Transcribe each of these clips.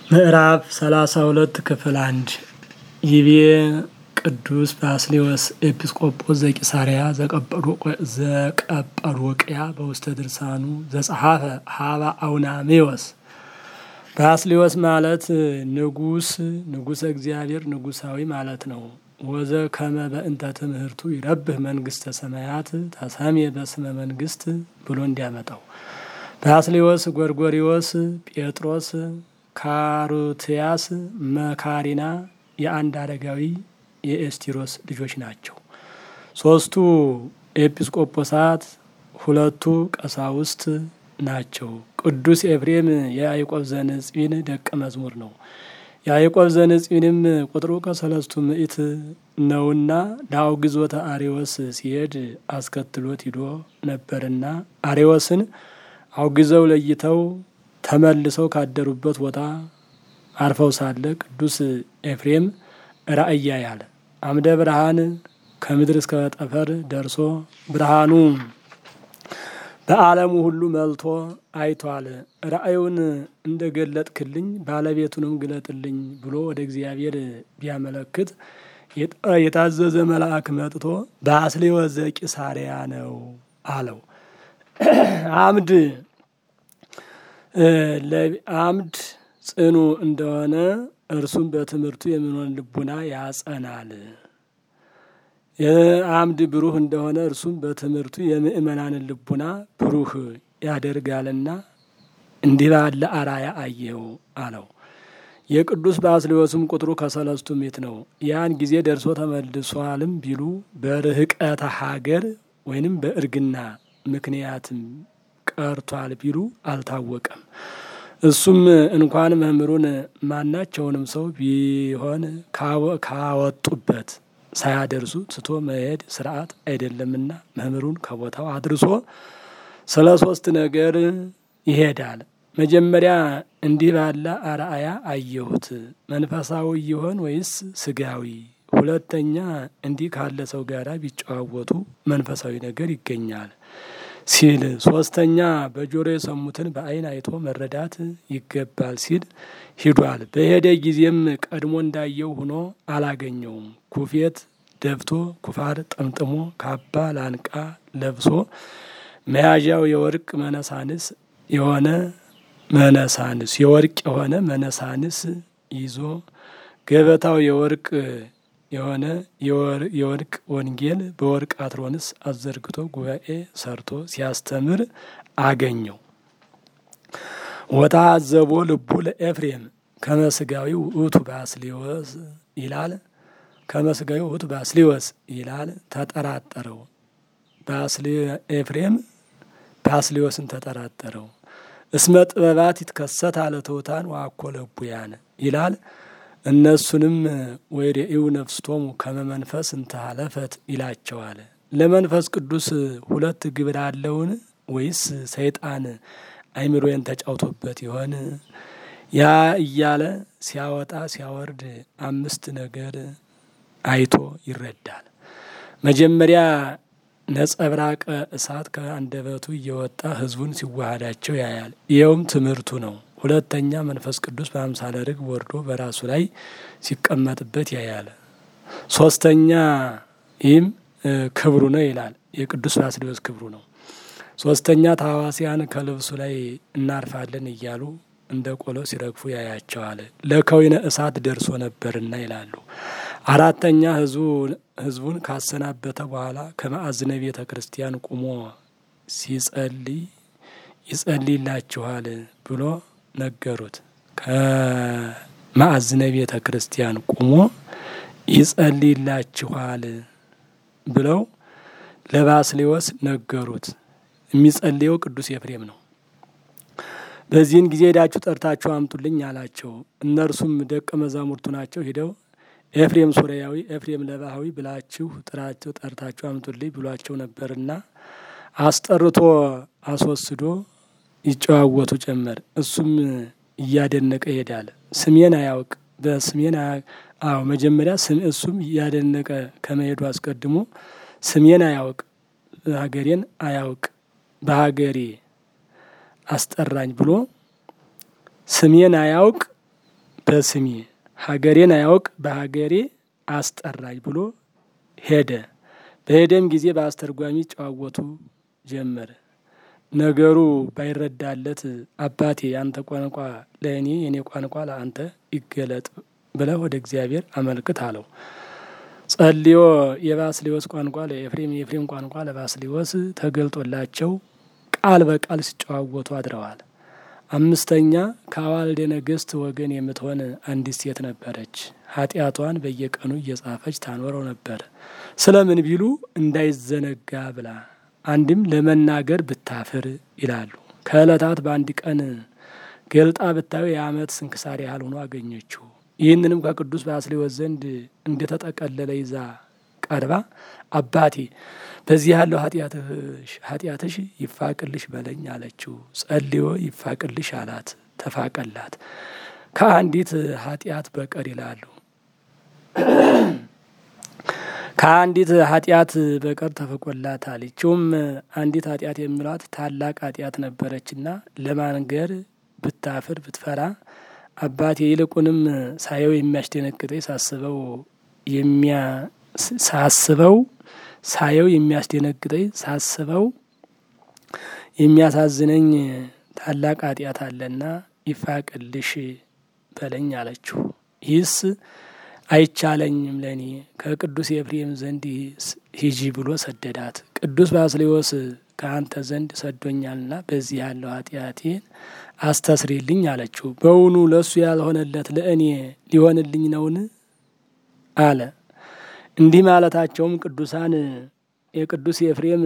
ምዕራፍ ሰላሳ ሁለት ክፍል አንድ ይቤ ቅዱስ ባስሌዎስ ኤጲስቆጶስ ዘቂሳርያ ዘቀጰዶቅያ በውስተ ድርሳኑ ዘጸሐፈ ሀባ አውናሜዎስ ባስሌዎስ ማለት ንጉስ ንጉሰ እግዚአብሔር ንጉሳዊ ማለት ነው። ወዘ ከመ በእንተ ትምህርቱ ይረብህ መንግስተ ሰማያት ተሰሜ በስመ መንግስት ብሎ እንዲያመጣው ባስሌዎስ፣ ጎርጎሪዎስ፣ ጴጥሮስ፣ ካሩትያስ፣ መካሪና የአንድ አረጋዊ የኤስቲሮስ ልጆች ናቸው። ሶስቱ ኤጲስቆጶሳት፣ ሁለቱ ቀሳውስት ናቸው። ቅዱስ ኤፍሬም የያዕቆብ ዘንጽዊን ደቀ መዝሙር ነው። ያዕቆብ ዘንጽዊንም ቁጥሩ ከሰለስቱ ምዕት ነውና ለአውግዞተ አሬዎስ ሲሄድ አስከትሎት ሂዶ ነበርና አሬዎስን አውግዘው ለይተው ተመልሰው ካደሩበት ቦታ አርፈው ሳለ ቅዱስ ኤፍሬም ራእይ ያያል። አምደ ብርሃን ከምድር እስከ ጠፈር ደርሶ ብርሃኑ በዓለሙ ሁሉ መልቶ አይቷል። ራእዩን እንደ ገለጥክልኝ ባለቤቱንም ግለጥልኝ ብሎ ወደ እግዚአብሔር ቢያመለክት የታዘዘ መልአክ መጥቶ ባስሌዎስ ዘቂሳርያ ነው አለው። አምድ አምድ ጽኑ እንደሆነ እርሱም በትምህርቱ የሚሆን ልቡና ያጸናል። የአምድ ብሩህ እንደሆነ እርሱም በትምህርቱ የምእመናንን ልቡና ብሩህ ያደርጋልና እንዲህ ባለ አራያ አየው አለው። የቅዱስ ባስሌዎስም ቁጥሩ ከሰለስቱ ምዕት ነው። ያን ጊዜ ደርሶ ተመልሷልም ቢሉ በርህቀተ ሀገር ወይንም በእርግና ምክንያትም ቀርቷል ቢሉ አልታወቀም። እሱም እንኳን መምህሩን ማናቸውንም ሰው ቢሆን ካወጡበት ሳያደርሱ ትቶ መሄድ ስርዓት አይደለምና መምህሩን ከቦታው አድርሶ ስለ ሶስት ነገር ይሄዳል። መጀመሪያ እንዲህ ባለ አርአያ አየሁት፣ መንፈሳዊ ይሆን ወይስ ስጋዊ? ሁለተኛ እንዲህ ካለ ሰው ጋር ቢጨዋወቱ መንፈሳዊ ነገር ይገኛል ሲል፣ ሶስተኛ በጆሮ የሰሙትን በዓይን አይቶ መረዳት ይገባል ሲል ሂዷል። በሄደ ጊዜም ቀድሞ እንዳየው ሆኖ አላገኘውም። ኩፌት ደፍቶ ኩፋር ጠምጥሞ ካባ ላንቃ ለብሶ መያዣው የወርቅ መነሳንስ የሆነ መነሳንስ የወርቅ የሆነ መነሳንስ ይዞ ገበታው የወርቅ የሆነ የወርቅ ወንጌል በወርቅ አትሮንስ አዘርግቶ ጉባኤ ሰርቶ ሲያስተምር አገኘው። ወታ አዘቦ ልቡ ለኤፍሬም ከመስጋዊ ውእቱ ባስሌዎስ ይላል። ከመስጋዊ ውእቱ ባስሌዎስ ይላል። ተጠራጠረው። ኤፍሬም ባስሌዎስን ተጠራጠረው። እስመ ጥበባት ይትከሰት አለ ትሑታን ወአኮ ለቡያን ይላል። እነሱንም ወይሬኡ ነፍስቶሙ ከመ መንፈስ እንተ ሀለፈት ይላቸዋል። ለመንፈስ ቅዱስ ሁለት ግብር አለውን? ወይስ ሰይጣን አይምሮዬን ተጫውቶበት ይሆን? ያ እያለ ሲያወጣ ሲያወርድ አምስት ነገር አይቶ ይረዳል። መጀመሪያ ነጸብራቀ እሳት ከአንደበቱ እየወጣ ሕዝቡን ሲዋሃዳቸው ያያል። ይኸውም ትምህርቱ ነው። ሁለተኛ መንፈስ ቅዱስ በአምሳለ ርግብ ወርዶ በራሱ ላይ ሲቀመጥበት ያያል። ሶስተኛ ይህም ክብሩ ነው ይላል። የቅዱስ ባስሌዎስ ክብሩ ነው። ሶስተኛ ታዋሲያን ከልብሱ ላይ እናርፋለን እያሉ እንደ ቆሎ ሲረግፉ ያያቸዋል። ለከዊነ እሳት ደርሶ ነበርና ይላሉ። አራተኛ ህዝቡን ካሰናበተ በኋላ ከማዕዝነ ቤተ ክርስቲያን ቁሞ ሲጸልይ ይጸልይላችኋል ብሎ ነገሩት። ከማዕዝነ ቤተ ክርስቲያን ቁሞ ይጸልይላችኋል ብለው ለባስሌዎስ ነገሩት። የሚጸልየው ቅዱስ ኤፍሬም ነው። በዚህን ጊዜ ሄዳችሁ ጠርታችሁ አምጡልኝ አላቸው። እነርሱም ደቀ መዛሙርቱ ናቸው። ሂደው ኤፍሬም ሶርያዊ፣ ኤፍሬም ለባህዊ ብላችሁ ጥራቸው ጠርታችሁ አምጡልኝ ብሏቸው ነበርና አስጠርቶ አስወስዶ ይጨዋወቱ ጀመር። እሱም እያደነቀ ይሄዳል። ስሜን አያውቅ በስሜን አዎ መጀመሪያ ስም እሱም እያደነቀ ከመሄዱ አስቀድሞ ስሜን አያውቅ ሀገሬን አያውቅ በሀገሬ አስጠራኝ ብሎ ስሜን አያውቅ በስሜ ሀገሬን አያውቅ በሀገሬ አስጠራኝ ብሎ ሄደ። በሄደም ጊዜ በአስተርጓሚ ጨዋወቱ ጀመረ። ነገሩ ባይረዳለት አባቴ ያንተ ቋንቋ ለእኔ የኔ ቋንቋ ለአንተ ይገለጥ ብለህ ወደ እግዚአብሔር አመልክት አለው። ጸልዮ የባስሊዮስ ቋንቋ ለኤፍሬም የኤፍሬም ቋንቋ ለባስሊዮስ ተገልጦላቸው ቃል በቃል ሲጨዋወቱ አድረዋል። አምስተኛ ከአዋልደ ነገሥት ወገን የምትሆን አንዲት ሴት ነበረች። ኃጢአቷን በየቀኑ እየጻፈች ታኖረው ነበር። ስለምን ቢሉ እንዳይዘነጋ ብላ አንድም ለመናገር ብታፍር ይላሉ። ከዕለታት በአንድ ቀን ገልጣ ብታዩ የዓመት ስንክሳር ያህል ሆኖ አገኘችው። ይህንንም ከቅዱስ ባስልዮስ ዘንድ እንደተጠቀለለ ይዛ ቀርባ አባቴ በዚህ ያለው ኃጢአትሽ ይፋቅልሽ በለኝ አለችው። ጸልዮ ይፋቅልሽ አላት። ተፋቀላት። ከአንዲት ኃጢአት በቀር ይላሉ ከአንዲት ኃጢአት በቀር ተፈቆላታል። ይችውም አንዲት ኃጢአት የሚሏት ታላቅ ኃጢአት ነበረችና ለማንገር ብታፍር ብትፈራ አባቴ ይልቁንም ሳየው የሚያስደነግጠኝ ሳስበው ሳስበው ሳየው የሚያስደነግጠኝ ሳስበው የሚያሳዝነኝ ታላቅ ኃጢአት አለና ይፋቅልሽ በለኝ አለችው። ይህስ አይቻለኝም ለእኔ ከቅዱስ ኤፍሬም ዘንድ ሂጂ ብሎ ሰደዳት። ቅዱስ ባስልዮስ ከአንተ ዘንድ ሰዶኛልና በዚህ ያለው ኃጢአቴን አስተስሪልኝ አለችው። በውኑ ለእሱ ያልሆነለት ለእኔ ሊሆንልኝ ነውን? አለ። እንዲህ ማለታቸውም ቅዱሳን የቅዱስ ኤፍሬም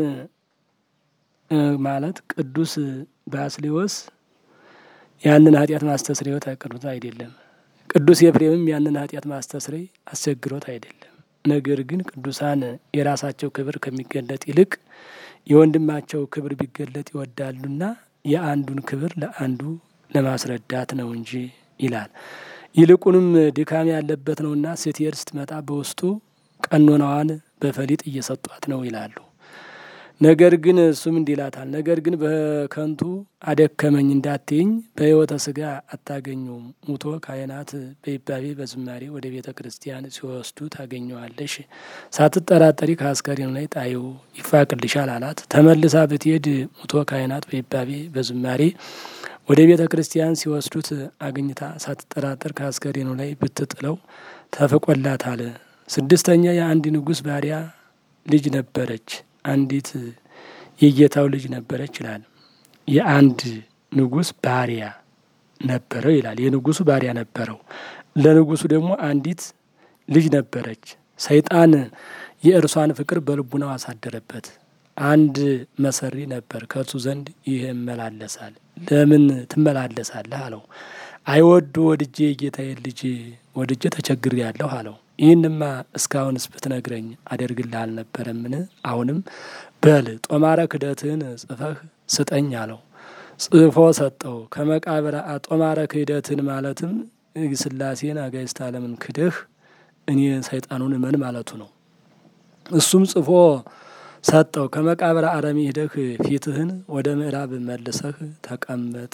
ማለት ቅዱስ ባስልዮስ ያንን ኃጢአት ማስተስሪዎት አቅርቦት አይደለም። ቅዱስ ኤፍሬምም ያንን ኃጢአት ማስተስረይ አስቸግሮት አይደለም። ነገር ግን ቅዱሳን የራሳቸው ክብር ከሚገለጥ ይልቅ የወንድማቸው ክብር ቢገለጥ ይወዳሉና የአንዱን ክብር ለአንዱ ለማስረዳት ነው እንጂ ይላል። ይልቁንም ድካም ያለበት ነውና ስትሄድ ስትመጣ በውስጡ ቀኖናዋን በፈሊጥ እየሰጧት ነው ይላሉ። ነገር ግን እሱም እንዲህ ይላታል። ነገር ግን በከንቱ አደከመኝ እንዳትይኝ በሕይወተ ስጋ አታገኙም። ሙቶ ካህናት በይባቤ በዝማሬ ወደ ቤተ ክርስቲያን ሲወስዱ ታገኘዋለሽ። ሳትጠራጠሪ ከአስከሬኑ ላይ ጣይው ይፋቅልሻል አላት። ተመልሳ ብትሄድ ሙቶ ካህናት በይባቤ በዝማሬ ወደ ቤተ ክርስቲያን ሲወስዱት አግኝታ ሳትጠራጠር ከአስከሬኑ ላይ ብትጥለው ተፍቆላታል። ስድስተኛ የአንድ ንጉሥ ባሪያ ልጅ ነበረች አንዲት የጌታው ልጅ ነበረች ይላል። የአንድ ንጉሥ ባሪያ ነበረው ይላል። የንጉሱ ባሪያ ነበረው። ለንጉሱ ደግሞ አንዲት ልጅ ነበረች። ሰይጣን የእርሷን ፍቅር በልቡናው አሳደረበት። አንድ መሰሪ ነበር፣ ከእርሱ ዘንድ ይህ እመላለሳል። ለምን ትመላለሳለህ አለው። አይወዱ ወድጄ የጌታዬን ልጅ ወድጄ ተቸግር ያለሁ አለው። ይህንማ እስካሁንስ ብትነግረኝ አደርግልህ አልነበረምን? አሁንም በል ጦማረ ክህደትህን ጽፈህ ስጠኝ አለው። ጽፎ ሰጠው። ከመቃብር ጦማረ ክህደትን ማለትም ሥላሴን አጋዕዝተ ዓለምን ክደህ እኔ ሰይጣኑን እመን ማለቱ ነው። እሱም ጽፎ ሰጠው። ከመቃብር አረሚ ሂደህ ፊትህን ወደ ምዕራብ መልሰህ ተቀመጥ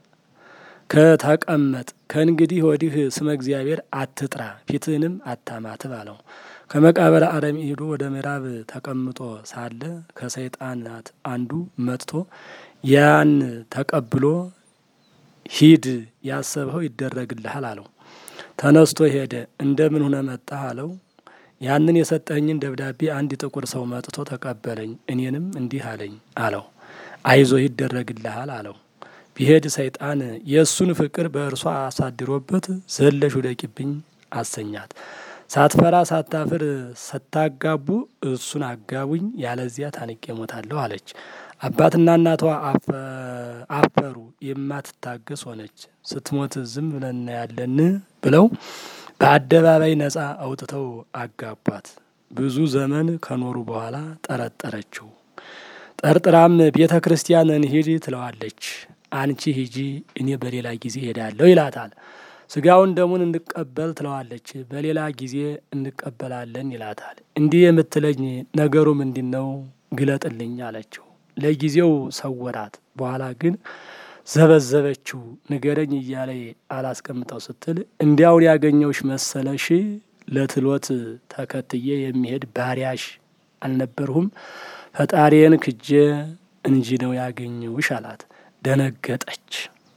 ከተቀመጥ ከእንግዲህ ወዲህ ስመ እግዚአብሔር አትጥራ፣ ፊትህንም አታማትብ አለው። ከመቃብር አረሚ ሄዶ ወደ ምዕራብ ተቀምጦ ሳለ ከሰይጣናት አንዱ መጥቶ ያን ተቀብሎ ሂድ ያሰብኸው ይደረግልሃል አለው። ተነስቶ ሄደ። እንደምን ሁነ መጣህ አለው። ያንን የሰጠኝን ደብዳቤ አንድ ጥቁር ሰው መጥቶ ተቀበለኝ፣ እኔንም እንዲህ አለኝ አለው። አይዞ ይደረግልሃል አለው። ቢሄድ ሰይጣን የእሱን ፍቅር በእርሷ አሳድሮበት ዘለሽ ውደቂብኝ አሰኛት። ሳትፈራ ሳታፍር ስታጋቡ እሱን አጋቡኝ፣ ያለዚያ ታንቄ ሞታለሁ አለች። አባትና እናቷ አፈሩ፣ የማትታገስ ሆነች። ስትሞት ዝም ብለን እናያለን ብለው በአደባባይ ነጻ አውጥተው አጋቧት። ብዙ ዘመን ከኖሩ በኋላ ጠረጠረችው። ጠርጥራም ቤተ ክርስቲያን እንሂድ ትለዋለች። አንቺ ሂጂ፣ እኔ በሌላ ጊዜ ሄዳለሁ ይላታል። ስጋውን ደሙን እንቀበል ትለዋለች። በሌላ ጊዜ እንቀበላለን ይላታል። እንዲህ የምትለኝ ነገሩ ምንድን ነው? ግለጥልኝ አለችው። ለጊዜው ሰወራት። በኋላ ግን ዘበዘበችው ንገረኝ እያለ አላስቀምጠው ስትል እንዲያውን ያገኘውሽ መሰለሽ ለትሎት ተከትዬ የሚሄድ ባሪያሽ አልነበርሁም ፈጣሪዬን ክጄ እንጂ ነው ያገኘውሽ አላት። ደነገጠች።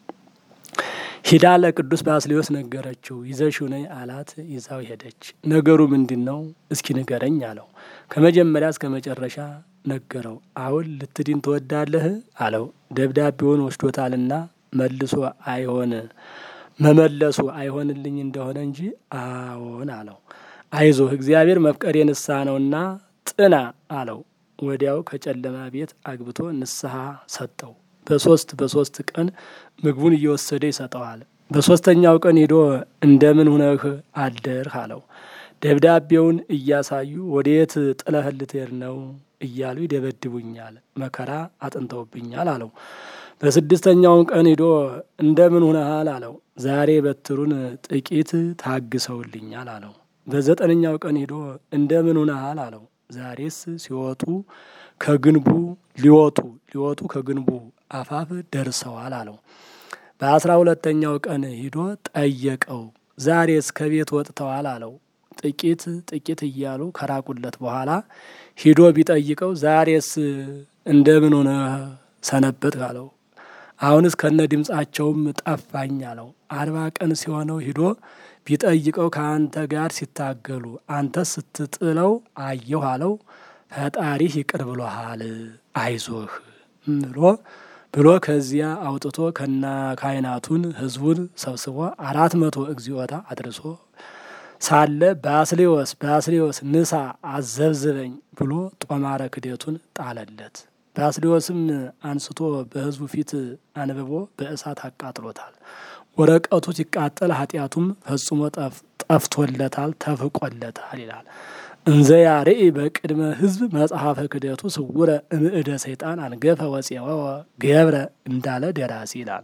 ሂዳ ለቅዱስ ባስልዮስ ነገረችው። ይዘሽው ነይ አላት። ይዛው ሄደች። ነገሩ ምንድን ነው እስኪ ንገረኝ አለው። ከመጀመሪያ እስከ መጨረሻ ነገረው። አሁን ልትድን ትወዳለህ አለው። ደብዳቤውን ወስዶታልና መልሶ አይሆን መመለሱ አይሆንልኝ እንደሆነ እንጂ አዎን አለው። አይዞህ እግዚአብሔር መፍቀሬ ንስሐ ነውና ጥና አለው። ወዲያው ከጨለማ ቤት አግብቶ ንስሐ ሰጠው። በሶስት በሶስት ቀን ምግቡን እየወሰደ ይሰጠዋል። በሶስተኛው ቀን ሄዶ እንደምን ሁነህ አደርህ አለው። ደብዳቤውን እያሳዩ ወዴት ጥለህ ልትሄድ ነው እያሉ ይደበድቡኛል፣ መከራ አጥንተውብኛል አለው። በስድስተኛውን ቀን ሂዶ እንደምን ሁነሃል አለው። ዛሬ በትሩን ጥቂት ታግሰውልኛል አለው። በዘጠነኛው ቀን ሂዶ እንደምን ሁነሃል አለው። ዛሬስ ሲወጡ ከግንቡ ሊወጡ ሊወጡ ከግንቡ አፋፍ ደርሰዋል አለው። በአስራ ሁለተኛው ቀን ሂዶ ጠየቀው። ዛሬስ ከቤት ወጥተዋል አለው። ጥቂት ጥቂት እያሉ ከራቁለት በኋላ ሂዶ ቢጠይቀው ዛሬስ እንደምን ሆነ ሰነበት አለው። አሁንስ ከነ ድምፃቸውም ጠፋኝ አለው። አርባ ቀን ሲሆነው ሂዶ ቢጠይቀው ከአንተ ጋር ሲታገሉ አንተ ስትጥለው አየሁ አለው። ፈጣሪህ ይቅር ብሎሃል አይዞህ ብሎ ብሎ ከዚያ አውጥቶ ከና ካህናቱን ሕዝቡን ሰብስቦ አራት መቶ እግዚኦታ አድርሶ ሳለ ባስሌዎስ ባስሌዎስ ንሳ አዘብዝበኝ ብሎ ጦማረ ክደቱን ጣለለት። ባስሌዎስም አንስቶ በሕዝቡ ፊት አንብቦ በእሳት አቃጥሎታል። ወረቀቱ ሲቃጠል ኃጢአቱም ፈጽሞ ጠፍቶለታል፣ ተፍቆለታል ይላል። እንዘ ያርኢ በቅድመ ሕዝብ መጽሐፈ ክደቱ ስውረ እምእደ ሰይጣን አንገፈ ወፄወ ገብረ እንዳለ ደራሲ ይላል።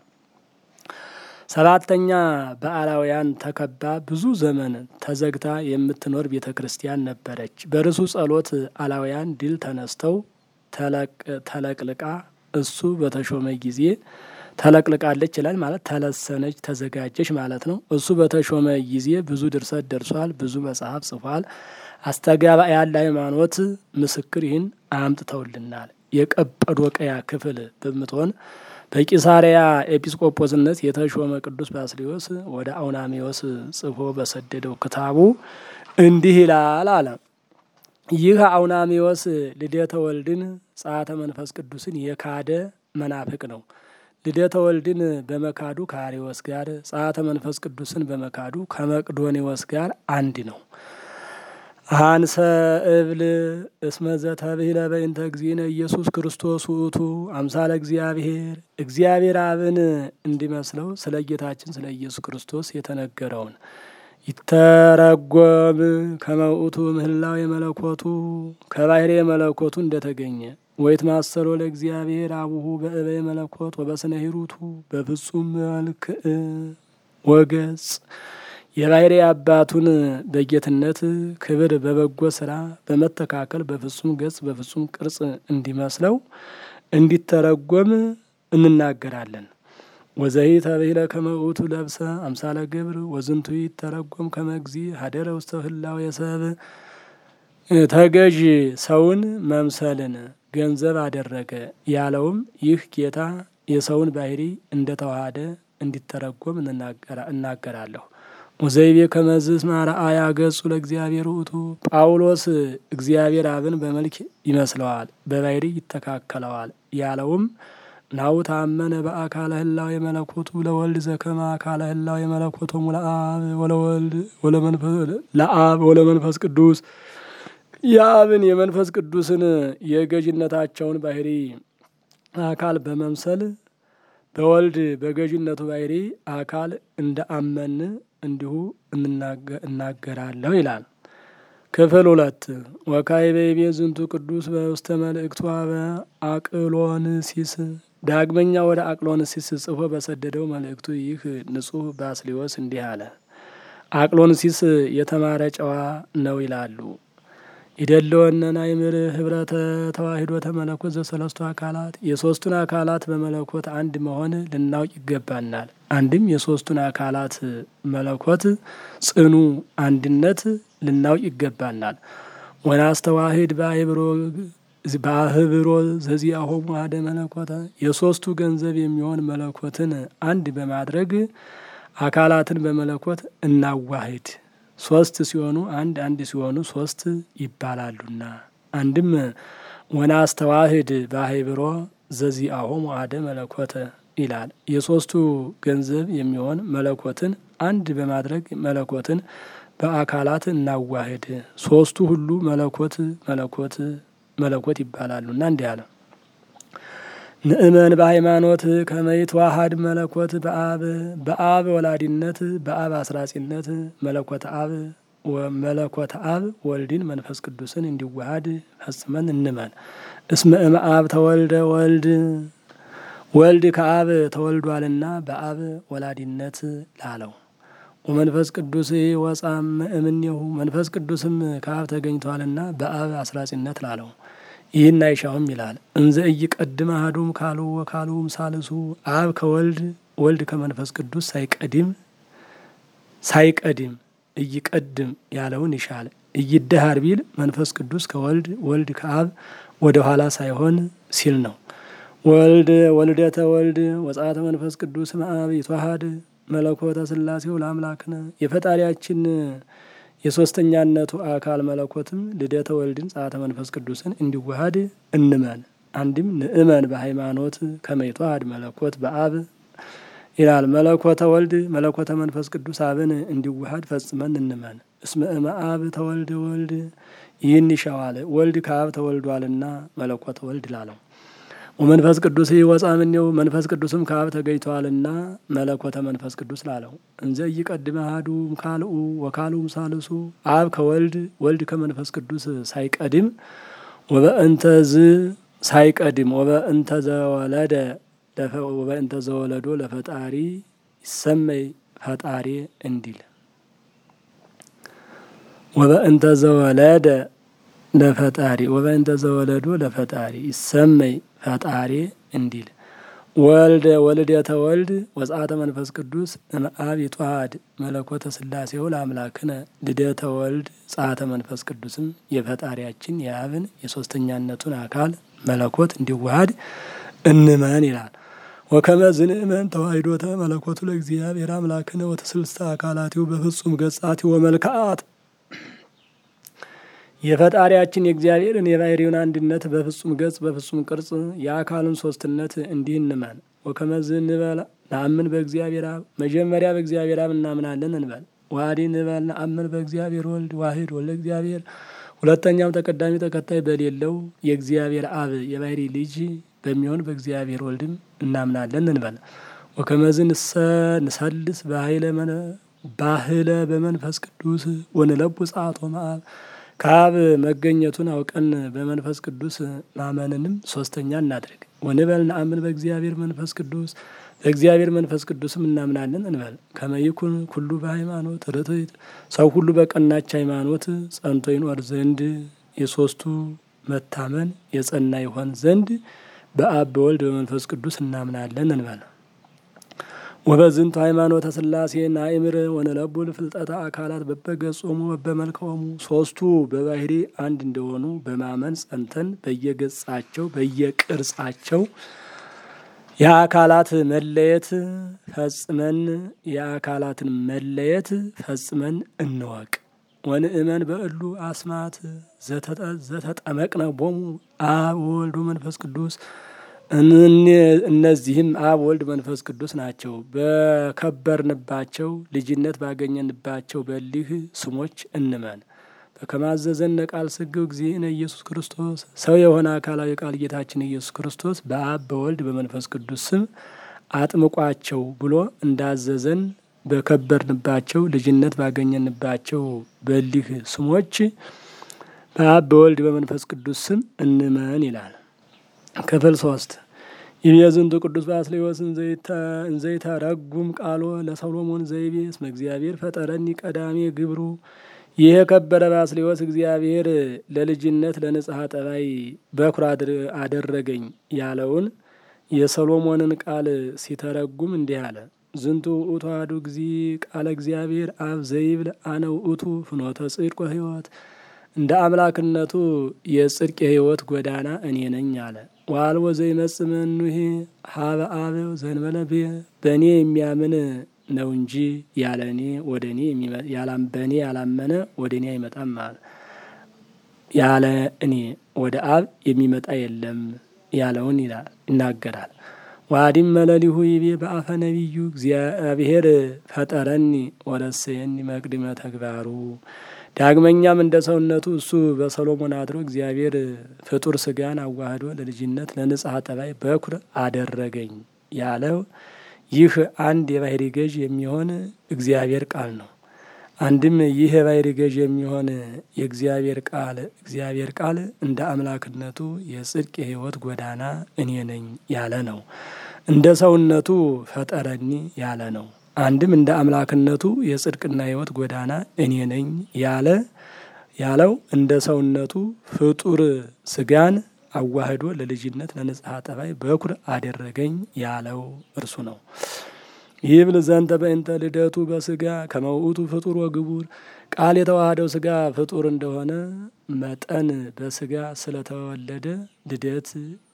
ሰባተኛ በአላውያን ተከባ ብዙ ዘመን ተዘግታ የምትኖር ቤተ ክርስቲያን ነበረች። በርሱ ጸሎት አላውያን ድል ተነስተው ተለቅልቃ እሱ በተሾመ ጊዜ ተለቅልቃለች ይላል። ማለት ተለሰነች፣ ተዘጋጀች ማለት ነው። እሱ በተሾመ ጊዜ ብዙ ድርሰት ደርሷል፣ ብዙ መጽሐፍ ጽፏል። አስተጋባያን ለሃይማኖት ምስክር ይህን አምጥተውልናል። የቀጰዶቅያ ክፍል በምትሆን በቂሳሪያ ኤጲስቆጶስነት የተሾመ ቅዱስ ባስልዮስ ወደ አውናሜዎስ ጽፎ በሰደደው ክታቡ እንዲህ ይላል አለ። ይህ አውናሜዎስ ልደተ ወልድን ጸአተ መንፈስ ቅዱስን የካደ መናፍቅ ነው። ልደተ ወልድን በመካዱ ከአሪዎስ ጋር፣ ጸአተ መንፈስ ቅዱስን በመካዱ ከመቅዶኔዎስ ጋር አንድ ነው። አንሰ እብል እስመ ዘተብሂለ በእንተ እግዚእነ ኢየሱስ ክርስቶስ ውእቱ አምሳለ እግዚአብሔር እግዚአብሔር አብን እንዲመስለው ስለ ጌታችን ስለ ኢየሱስ ክርስቶስ የተነገረውን ይተረጎም ከመውእቱ ምህላው የመለኮቱ ከባህሬ የመለኮቱ እንደተገኘ ወይት ማሰሮ ለእግዚአብሔር አቡሁ በእበየ መለኮት ወበስነ ሂሩቱ በፍጹም መልክዕ ወገጽ የባህሪ አባቱን በጌትነት ክብር በበጎ ስራ በመተካከል በፍጹም ገጽ በፍጹም ቅርጽ እንዲመስለው እንዲተረጎም እንናገራለን። ወዘሂ ተብሂለ ከመ ውእቱ ለብሰ አምሳለ ግብር ወዝንቱ ይተረጎም ከመ እግዚእ ሀደረ ውስተ ህላዌ ሰብእ ተገዥ ሰውን መምሰልን ገንዘብ አደረገ ያለውም ይህ ጌታ የሰውን ባህሪ እንደተዋሃደ እንዲተረጎም እናገራለሁ። ወዘይቤ ከመዝስ ማርአያ ገጹ ለእግዚአብሔር ውእቱ ጳውሎስ እግዚአብሔር አብን በመልክ ይመስለዋል፣ በባህሪ ይተካከለዋል ያለውም ናሁ ታመነ በአካለ ህላዌ የመለኮቱ ለወልድ ዘከመ አካለ ህላዌ የመለኮቶሙ ለአብ ወለመንፈስ ቅዱስ የአብን የመንፈስ ቅዱስን የገዥነታቸውን ባህሪ አካል በመምሰል በወልድ በገዥነቱ ባህሪ አካል እንደ አመን እንዲሁ እናገራለሁ ይላል። ክፍል ሁለት ወካይ በይቤ ዝንቱ ቅዱስ በውስተ መልእክቱ በአቅሎንሲስ ዳግመኛ ወደ አቅሎንሲስ ጽፎ በሰደደው መልእክቱ ይህ ንጹሕ ባስልዮስ እንዲህ አለ። አቅሎንሲስ የተማረ ጨዋ ነው ይላሉ። ይደለወነና ይምር ህብረተ ተዋሂዶተ መለኮት ዘሰለስቱ አካላት የሶስቱን አካላት በመለኮት አንድ መሆን ልናውቅ ይገባናል። አንድም የሶስቱን አካላት መለኮት ጽኑ አንድነት ልናውቅ ይገባናል። ወናስተዋሂድ በአይብሮ በአህብሮ ዘዚአሆሙ አሐደ መለኮተ የሶስቱ ገንዘብ የሚሆን መለኮትን አንድ በማድረግ አካላትን በመለኮት እናዋሂድ። ሶስት ሲሆኑ አንድ አንድ ሲሆኑ ሶስት ይባላሉና። አንድም ወናስተዋሂድ በአህብሮ ዘዚአሆሙ አሐደ መለኮተ ይላል። የሶስቱ ገንዘብ የሚሆን መለኮትን አንድ በማድረግ መለኮትን በአካላት እናዋሂድ። ሶስቱ ሁሉ መለኮት መለኮት መለኮት ይባላሉና እንዲህ አለ። ንእመን በሃይማኖት ከመይት ዋሃድ መለኮት በአብ በአብ ወላዲነት በአብ አስራጺነት መለኮት አብ መለኮት አብ ወልድን መንፈስ ቅዱስን እንዲዋሃድ ፈጽመን እንመን። እስመ እም አብ ተወልደ ወልድ ወልድ ከአብ ተወልዷልና በአብ ወላዲነት ላለው ወመንፈስ ቅዱስ ወጻም እምኔሁ መንፈስ ቅዱስም ከአብ ተገኝቷልና በአብ አስራጺነት ላለው ይህን አይሻውም ይላል። እንዘ ኢይቀድም አሐዱም ካሉ ወካሉም ሳልሱ አብ ከወልድ ወልድ ከመንፈስ ቅዱስ ሳይቀድም ሳይቀድም እይቀድም ያለውን ይሻል። እይደሃር ቢል መንፈስ ቅዱስ ከወልድ ወልድ ከአብ ወደ ኋላ ሳይሆን ሲል ነው። ወልድ ወልደተ ወልድ ወጻተ መንፈስ ቅዱስ መአብ ይትዋሃድ መለኮተ ስላሴው ለአምላክነ የፈጣሪያችን የሶስተኛነቱ አካል መለኮትም ልደተ ወልድን ጻተ መንፈስ ቅዱስን እንዲዋሃድ እንመን። አንድም ንእመን በሃይማኖት ከመይትዋሃድ መለኮት በአብ ይላል። መለኮተ ወልድ መለኮተ መንፈስ ቅዱስ አብን እንዲዋሃድ ፈጽመን እንመን። እስመ እመ አብ ተወልደ ወልድ ይህን ይሻዋል። ወልድ ከአብ ተወልዷልና መለኮተ ወልድ ላለው ወመንፈስ ቅዱስ ወጻ እምኔው መንፈስ ቅዱስም ከአብ ተገኝተዋልና መለኮተ መንፈስ ቅዱስ ላለው እንዘ ኢይቀድም አሐዱ ካልኡ ወካልኡም ሳልሱ አብ ከወልድ ወልድ ከመንፈስ ቅዱስ ሳይቀድም ወበእንተ ዝ ሳይቀድም ወበእንተ ዘወለደ ወበእንተ ዘወለዶ ለፈጣሪ ይሰመይ ፈጣሪ እንዲል ወበእንተ ዘወለደ ለፈጣሪ ወበእንተ ዘወለዶ ለፈጣሪ ይሰመይ ፈጣሪ እንዲል ወልደ ወልደተ ወልድ ወጻተ መንፈስ ቅዱስ እምአብ ይትዋሃድ መለኮተ ስላሴው ለአምላክነ ልደተ ወልድ ጻተ መንፈስ ቅዱስም የፈጣሪያችን የአብን የሶስተኛነቱን አካል መለኮት እንዲዋሃድ እንመን ይላል። ወከመ ዝንእመን ተዋሂዶተ መለኮቱ ለእግዚአብሔር አምላክነ ወተስልስተ አካላቲው በፍጹም ገጻቲው ወመልክዓት የፈጣሪያችን የእግዚአብሔርን የባህሪውን አንድነት በፍጹም ገጽ በፍጹም ቅርጽ የአካሉን ሶስትነት እንዲህ እንመን። ወከመዝ እንበል ነአምን በእግዚአብሔር አብ መጀመሪያ በእግዚአብሔር አብ እናምናለን እንበል። ዋዲ እንበል ነአምን በእግዚአብሔር ወልድ ዋሂድ ወልደ እግዚአብሔር ሁለተኛም ተቀዳሚ ተከታይ በሌለው የእግዚአብሔር አብ የባህሪ ልጅ በሚሆን በእግዚአብሔር ወልድም እናምናለን እንበል። ወከመዝ ንሰልስ ባህለ በመንፈስ ቅዱስ ወንለቡ ጸአቶ መአብ ከአብ መገኘቱን አውቀን በመንፈስ ቅዱስ ማመንንም ሶስተኛ እናድርግ። ወንበል ነአምን በእግዚአብሔር መንፈስ ቅዱስ በእግዚአብሔር መንፈስ ቅዱስም እናምናለን እንበል። ከመይኩን ኩሉ በሃይማኖት ርትዕት ሰው ሁሉ በቀናች ሃይማኖት ጸንቶ ይኖር ዘንድ የሶስቱ መታመን የጸና ይሆን ዘንድ በአብ በወልድ በመንፈስ ቅዱስ እናምናለን እንበል። ወበዝንቱ ሃይማኖተ ስላሴ ናእምር ወነለቡል ፍልጠተ አካላት በበገጾሙ በበመልክዖሙ ሶስቱ በባህሪ አንድ እንደሆኑ በማመን ጸንተን በየገጻቸው በየቅርጻቸው የአካላት መለየት ፈጽመን የአካላትን መለየት ፈጽመን እንወቅ። ወንእመን በእሉ አስማት ዘተጠመቅነ ቦሙ አብ ወልድ መንፈስ ቅዱስ እነዚህም አብ ወልድ መንፈስ ቅዱስ ናቸው። በከበርንባቸው ልጅነት ባገኘንባቸው በሊህ ስሞች እንመን። በከማዘዘነ ቃል ስግው እግዚእነ ኢየሱስ ክርስቶስ ሰው የሆነ አካላዊ ቃል ጌታችን ኢየሱስ ክርስቶስ በአብ በወልድ በመንፈስ ቅዱስ ስም አጥምቋቸው ብሎ እንዳዘዘን በከበርንባቸው ልጅነት ባገኘንባቸው በሊህ ስሞች በአብ በወልድ በመንፈስ ቅዱስ ስም እንመን ይላል። ክፍል ሶስት ይቤዝንቱ ቅዱስ ባስልዮስ እንዘይተረጉም ቃሎ ለሰሎሞን ዘይቤ እስመ እግዚአብሔር ፈጠረኒ ቀዳሜ ግብሩ ይህ የከበረ ባስልዮስ እግዚአብሔር ለልጅነት ለንጽሐ ጠባይ በኩር አደረገኝ ያለውን የሰሎሞንን ቃል ሲተረጉም እንዲህ አለ። ዝንቱ ውእቱ አሐዱ ጊዜ ቃለ እግዚአብሔር አብ ዘይብል አነ ውእቱ ፍኖተ ጽድቅ ወሕይወት እንደ አምላክነቱ የጽድቅ የሕይወት ጎዳና እኔ ነኝ አለ። ወአልቦ ዘይመጽእ እምኔሁ ሀበ አብ ዘእንበለ ብየ በእኔ የሚያምን ነው እንጂ ያለ እኔ ወደ እኔ በእኔ ያላመነ ወደ እኔ አይመጣም አለ። ያለ እኔ ወደ አብ የሚመጣ የለም ያለውን ይናገራል። ዋዲም መለሊሁ ይቤ በአፈ ነቢዩ እግዚአብሔር ፈጠረኒ ወረሰየኒ መቅድመ ተግባሩ። ዳግመኛም እንደ ሰውነቱ እሱ በሰሎሞን አድሮ እግዚአብሔር ፍጡር ስጋን አዋህዶ ለልጅነት ለንጽሐ ጠባይ በኩር አደረገኝ ያለው ይህ አንድ የባህሪ ገዥ የሚሆን እግዚአብሔር ቃል ነው። አንድም ይህ የባህሪ ገዥ የሚሆን የእግዚአብሔር ቃል እግዚአብሔር ቃል እንደ አምላክነቱ የጽድቅ የሕይወት ጎዳና እኔ ነኝ ያለ ነው። እንደ ሰውነቱ ፈጠረኒ ያለ ነው። አንድም እንደ አምላክነቱ የጽድቅና ሕይወት ጎዳና እኔ ነኝ ያለ ያለው እንደ ሰውነቱ ፍጡር ስጋን አዋህዶ ለልጅነት ለንጽሐ ጠባይ በኩር አደረገኝ ያለው እርሱ ነው። ይብል ዘንተ በእንተ ልደቱ በስጋ ከመውእቱ ፍጡር ወግቡር ቃል የተዋህደው ስጋ ፍጡር እንደሆነ መጠን በስጋ ስለተወለደ ልደት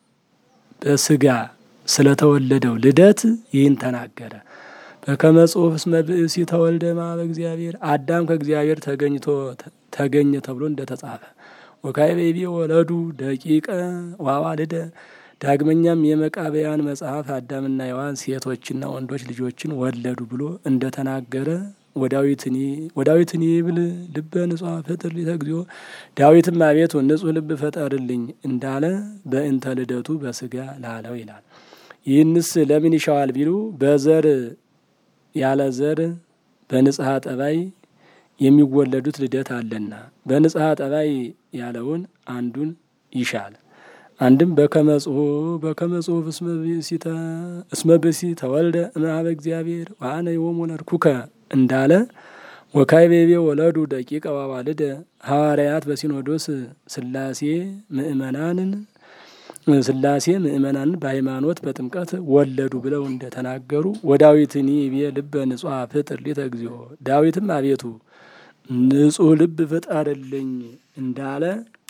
በስጋ ስለተወለደው ልደት ይህን ተናገረ። በከመ ጽሑፍ እስመ ብእሲ ተወልደ እምኀበ እግዚአብሔር አዳም ከእግዚአብሔር ተገኝቶ ተገኘ ተብሎ እንደተጻፈ ወካዕበ ይቤ ወለዱ ደቂቀ ወአዋልደ ዳግመኛም የመቃብያን መጽሐፍ አዳምና ሔዋን ሴቶችና ወንዶች ልጆችን ወለዱ ብሎ እንደተናገረ ወዳዊትን ይብል ልበ ንጹሐ ፍጥር ሊተ እግዚኦ ዳዊትም አቤቱ ንጹሕ ልብ ፈጠርልኝ እንዳለ በእንተ ልደቱ በስጋ ላለው ይላል። ይህንስ ለምን ይሻዋል ቢሉ በዘር ያለ ዘር በንጽሐ ጠባይ የሚወለዱት ልደት አለና በንጽሐ ጠባይ ያለውን አንዱን ይሻል። አንድም በከመጽሁ በከመጽሁፍ እስመ ብእሲ ተወልደ እምኀበ እግዚአብሔር ወአነ ዮም ወለድኩከ እንዳለ ወካዕበ ይቤ ወለዱ ደቂቀ ወአዋልደ ሐዋርያት በሲኖዶስ ሥላሴ ምእመናንን ሥላሴ ምእመናንን በሃይማኖት በጥምቀት ወለዱ ብለው እንደተናገሩ ወዳዊትኒ ይቤ ልበ ንጹሐ ፍጥር ሊተ እግዚኦ ዳዊትም አቤቱ ንጹሕ ልብ ፍጠርልኝ እንዳለ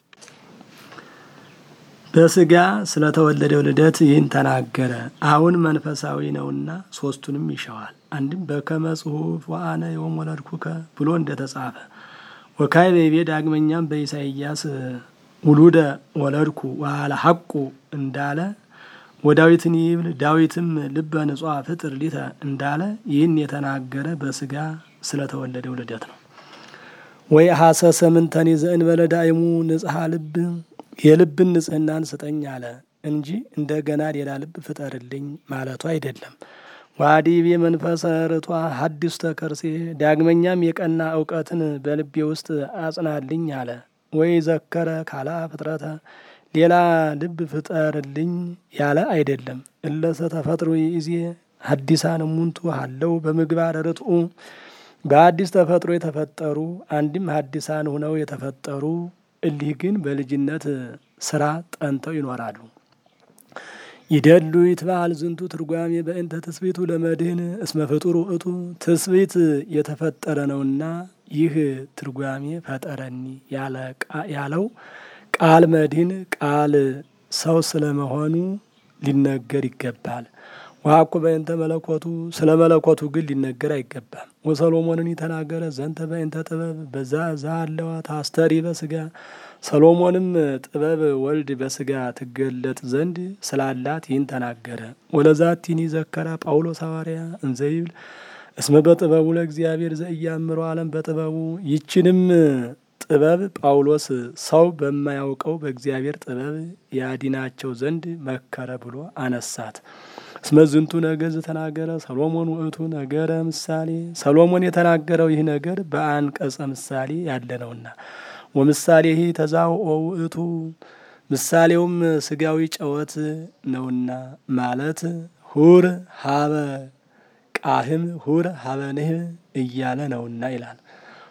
በስጋ ስለተወለደው ልደት ይህን ተናገረ። አሁን መንፈሳዊ ነውና ሶስቱንም ይሻዋል። አንድም በከመ ጽሑፍ ወአነ ዮም ወለድኩከ ብሎ እንደተጻፈ ወካዕበ ይቤ ዳግመኛም በኢሳይያስ ውሉደ ወለድኩ ወአልሐቁ እንዳለ ወዳዊትን ይብል ዳዊትም ልበ ንጹሐ ፍጥር ሊተ እንዳለ ይህን የተናገረ በስጋ ስለተወለደው ልደት ነው። ወይ ሀሰሰ ምንተኒ ዘእንበለ ዳይሙ ንጽሐ ልብ የልብን ንጽህናን ስጠኝ አለ እንጂ እንደገና ሌላ ልብ ፍጠርልኝ ማለቱ አይደለም። ዋዲቤ መንፈሰ ርቷ ሀዲስ ተከርሴ ዳግመኛም የቀና እውቀትን በልቤ ውስጥ አጽናልኝ አለ። ወይ ዘከረ ካላ ፍጥረተ ሌላ ልብ ፍጠርልኝ ያለ አይደለም። እለሰ ተፈጥሮ ይዜ ሀዲሳን ሙንቱ አለው በምግባር ርትኡ በአዲስ ተፈጥሮ የተፈጠሩ አንድም ሀዲሳን ሁነው የተፈጠሩ እሊህ ግን በልጅነት ስራ ጠንተው ይኖራሉ። ይደሉ ይትባል ዝንቱ ትርጓሜ በእንተ ትስብእቱ ለመድህን እስመ ፍጡር ውእቱ ትስብእት የተፈጠረ ነውና ይህ ትርጓሜ ፈጠረኒ ያለው ቃል መድህን ቃል ሰው ስለመሆኑ ሊነገር ይገባል። ዋኩ በእንተ መለኮቱ ስለ መለኮቱ ግን ሊነገር አይገባም። ወሰሎሞንን ተናገረ ዘንተ በእንተ ጥበብ በዛ ዛለዋ ታስተሪ በስጋ ሰሎሞንም ጥበብ ወልድ በስጋ ትገለጥ ዘንድ ስላላት ይህን ተናገረ። ወለዛቲኒ ዘከራ ጳውሎስ ሐዋርያ እንዘይብል እስመ በጥበቡ ለእግዚአብሔር ዘኢያምሮ ዓለም በጥበቡ ይችንም ጥበብ ጳውሎስ ሰው በማያውቀው በእግዚአብሔር ጥበብ ያዲናቸው ዘንድ መከረ ብሎ አነሳት። እስመ ዝንቱ ነገር ዝተናገረ ሰሎሞን ውእቱ ነገረ ምሳሌ ሰሎሞን የተናገረው ይህ ነገር በአንቀጸ ምሳሌ ያለ ነውና ወምሳሌ ይህ ተዛውኦ ውእቱ ምሳሌውም ስጋዊ ጨወት ነውና ማለት ሁር ሀበ ቃህም ሁር ሀበ ንህ እያለ ነውና ይላል።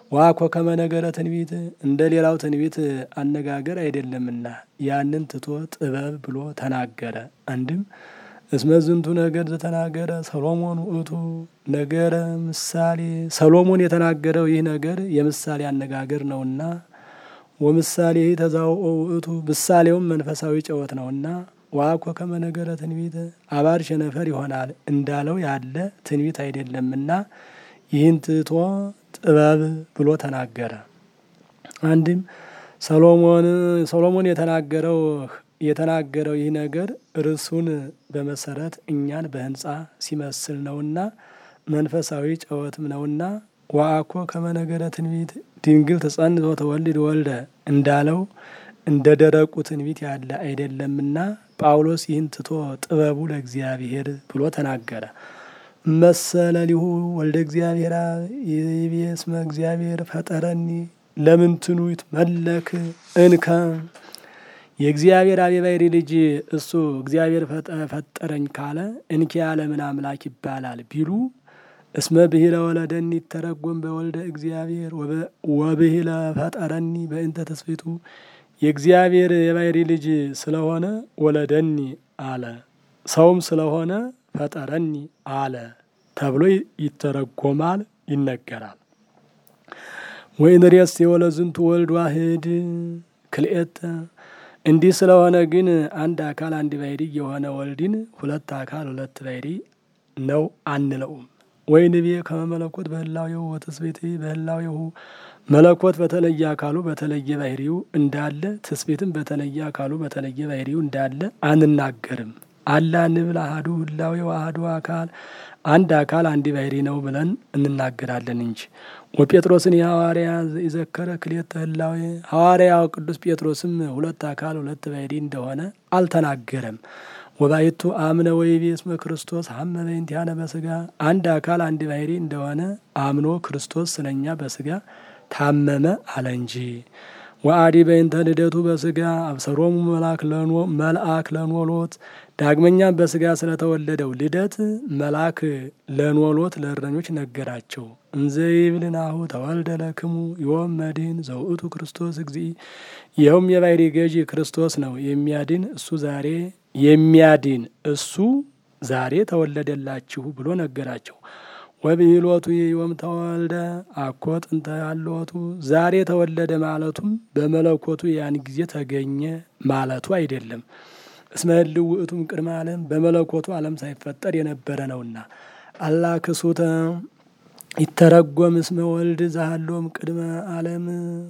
ዋኮ ከመነገረ ትንቢት እንደ ሌላው ትንቢት አነጋገር አይደለምና ያንን ትቶ ጥበብ ብሎ ተናገረ። አንድም እስመ ዝንቱ ነገር ዘተናገረ ሰሎሞን ውእቱ ነገረ ምሳሌ ሰሎሞን የተናገረው ይህ ነገር የምሳሌ አነጋገር ነውና ወምሳሌ ተዛውኦ ውእቱ ምሳሌውም መንፈሳዊ ጨወት ነውና ዋኮ ከመነገረ ትንቢት አባር ሸነፈር ይሆናል እንዳለው ያለ ትንቢት አይደለምና ይህን ትቶ ጥበብ ብሎ ተናገረ። አንድም ሰሎሞን ሰሎሞን የተናገረው የተናገረው ይህ ነገር እርሱን በመሰረት እኛን በሕንጻ ሲመስል ነውና መንፈሳዊ ጨወትም ነውና ዋአኮ ከመነገረ ትንቢት ድንግል ተጸንቶ ተወልድ ወልደ እንዳለው እንደ ደረቁ ትንቢት ያለ አይደለምና ጳውሎስ ይህን ትቶ ጥበቡ ለእግዚአብሔር ብሎ ተናገረ። መሰለ ሊሁ ወልደ እግዚአብሔር ይቤ እስመ እግዚአብሔር ፈጠረኒ ለምንትኑ ይትመለክ እንከ የእግዚአብሔር አብ የባሕሪ ልጅ እሱ እግዚአብሔር ፈጠረኝ ካለ እንኪያ ለምን አምላክ ይባላል ቢሉ እስመ ብሂለ ወለደኒ ይተረጎም በወልደ እግዚአብሔር ወብሂለ ፈጠረኒ በእንተ ተስፊቱ የእግዚአብሔር የባሕሪ ልጅ ስለሆነ ወለደኒ አለ፣ ሰውም ስለሆነ ፈጠረኒ አለ ተብሎ ይተረጎማል፣ ይነገራል። ወኢንሬስ የወለዝንቱ ወልድ ዋህድ ክልኤተ እንዲህ ስለሆነ ግን አንድ አካል አንድ ባሕሪ የሆነ ወልድን ሁለት አካል ሁለት ባሕሪ ነው አንለውም። ወይንቤ ከመ መለኮት በህላዌሁ ወትስብእት በህላዌሁ መለኮት በተለየ አካሉ በተለየ ባሕሪው እንዳለ ትስብእትም በተለየ አካሉ በተለየ ባሕሪው እንዳለ አንናገርም። አላ ንብል አሐዱ ህላዌ አሐዱ አካል አንድ አካል አንድ ባሕሪ ነው ብለን እንናገራለን እንጂ። ወጴጥሮስን የሐዋርያ የዘከረ ክልኤተ ህላዌ ሐዋርያው ቅዱስ ጴጥሮስም ሁለት አካል ሁለት ባሕሪ እንደሆነ አልተናገረም። ወባይቱ አምነ ወይቤ እስመ ክርስቶስ ሀመ በእንቲአነ በስጋ አንድ አካል አንድ ባሕሪ እንደሆነ አምኖ ክርስቶስ ስለኛ በስጋ ታመመ አለ እንጂ። ወአዲ በእንተ ልደቱ በስጋ አብሰሮሙ መልአክ ለኖሎት ዳግመኛም በስጋ ስለተወለደው ልደት መልአክ ለኖሎት ለእረኞች ነገራቸው። እንዘ ይብል ናሁ ተወልደ ለክሙ ዮም መድኅን ዘውእቱ ክርስቶስ እግዚእ ይኸውም የባሕሪ ገዢ ክርስቶስ ነው የሚያድን እሱ ዛሬ የሚያድን እሱ ዛሬ ተወለደላችሁ ብሎ ነገራቸው። ወብሂሎቱ ዮም ተወልደ አኮ ጥንተ ያለወቱ ዛሬ ተወለደ ማለቱም በመለኮቱ ያን ጊዜ ተገኘ ማለቱ አይደለም። እስመ ህልው ውእቱም ቅድመ ዓለም በመለኮቱ ዓለም ሳይፈጠር የነበረ ነውና። አላ ክሱተ ይተረጎም እስመ ወልድ ዛሃሎም ቅድመ ዓለም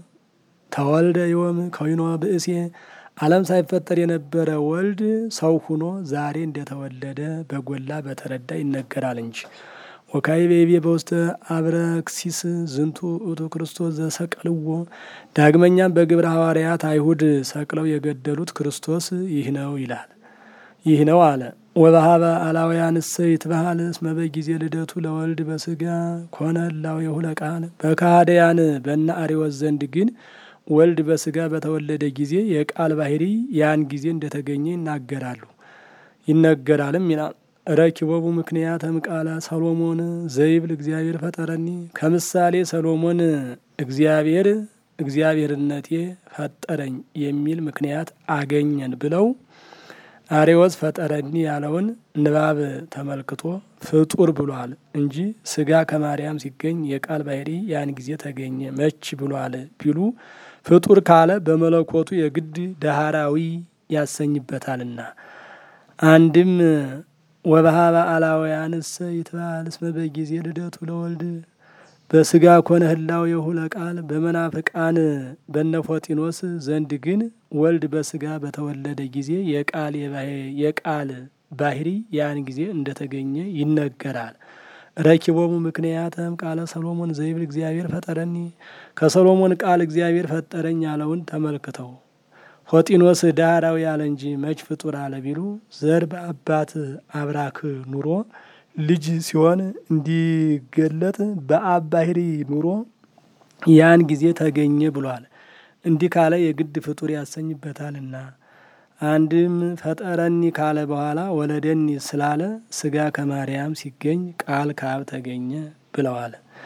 ተወልደ ዮም ከዊኖ ብእሴ ዓለም ሳይፈጠር የነበረ ወልድ ሰው ሁኖ ዛሬ እንደተወለደ በጎላ በተረዳ ይነገራል እንጂ። ወካዕበ በውስተ አብረክሲስ ዝንቱ ውእቱ ክርስቶስ ዘሰቀልዎ ዳግመኛም በግብረ ሐዋርያት አይሁድ ሰቅለው የገደሉት ክርስቶስ ይህ ነው ይላል ይህ ነው አለ። ወበሀበ አላውያንሰ ይትበሃል እስመ በጊዜ ልደቱ ለወልድ በስጋ ኮነ ህላዌሁ ለቃል በካህደያን በነ አርዮስ ዘንድ ግን ወልድ በስጋ በተወለደ ጊዜ የቃል ባሕሪ ያን ጊዜ እንደተገኘ ይናገራሉ ይነገራልም ይላል። ረኪቦቡ ምክንያተም ቃለ ሰሎሞን ዘይብል እግዚአብሔር ፈጠረኒ ከምሳሌ ሰሎሞን እግዚአብሔር እግዚአብሔርነቴ ፈጠረኝ የሚል ምክንያት አገኘን ብለው አሬዎስ ፈጠረኒ ያለውን ንባብ ተመልክቶ ፍጡር ብሏል እንጂ ስጋ ከማርያም ሲገኝ የቃል ባሕሪ ያን ጊዜ ተገኘ መች ብሏል ቢሉ ፍጡር ካለ በመለኮቱ የግድ ዳህራዊ ያሰኝበታልና አንድም ወበሀበ አላውያንሰ ይትበሃል እስመ በጊዜ ልደቱ ለወልድ በስጋ ኮነ ህላዌሁ ለቃል በመናፍቃን በነፎጢኖስ ዘንድ ግን ወልድ በስጋ በተወለደ ጊዜ የቃል የቃል ባሕሪ ያን ጊዜ እንደተገኘ ይነገራል። ረኪቦሙ ምክንያተም ቃለ ሰሎሞን ዘይብል እግዚአብሔር ፈጠረኒ ከሰሎሞን ቃል እግዚአብሔር ፈጠረኝ ያለውን ተመልክተው ፎጢኖስ ዳህራዊ ያለ እንጂ መች ፍጡር አለ ቢሉ ዘር በአባት አብራክ ኑሮ ልጅ ሲሆን እንዲገለጥ በአብ ባሕሪ ኑሮ ያን ጊዜ ተገኘ ብሏል። እንዲህ ካለ የግድ ፍጡር ያሰኝበታልና አንድም ፈጠረኒ ካለ በኋላ ወለደኒ ስላለ ስጋ ከማርያም ሲገኝ ቃል ከአብ ተገኘ ብለዋል።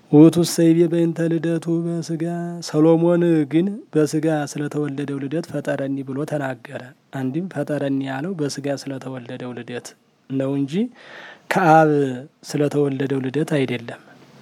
ውእቱ ሰይቤ በእንተ ልደቱ በስጋ ሰሎሞን ግን በስጋ ስለተወለደው ልደት ፈጠረኒ ብሎ ተናገረ። አንድም ፈጠረኒ ያለው በስጋ ስለተወለደው ልደት ነው እንጂ ከአብ ስለተወለደው ልደት አይደለም።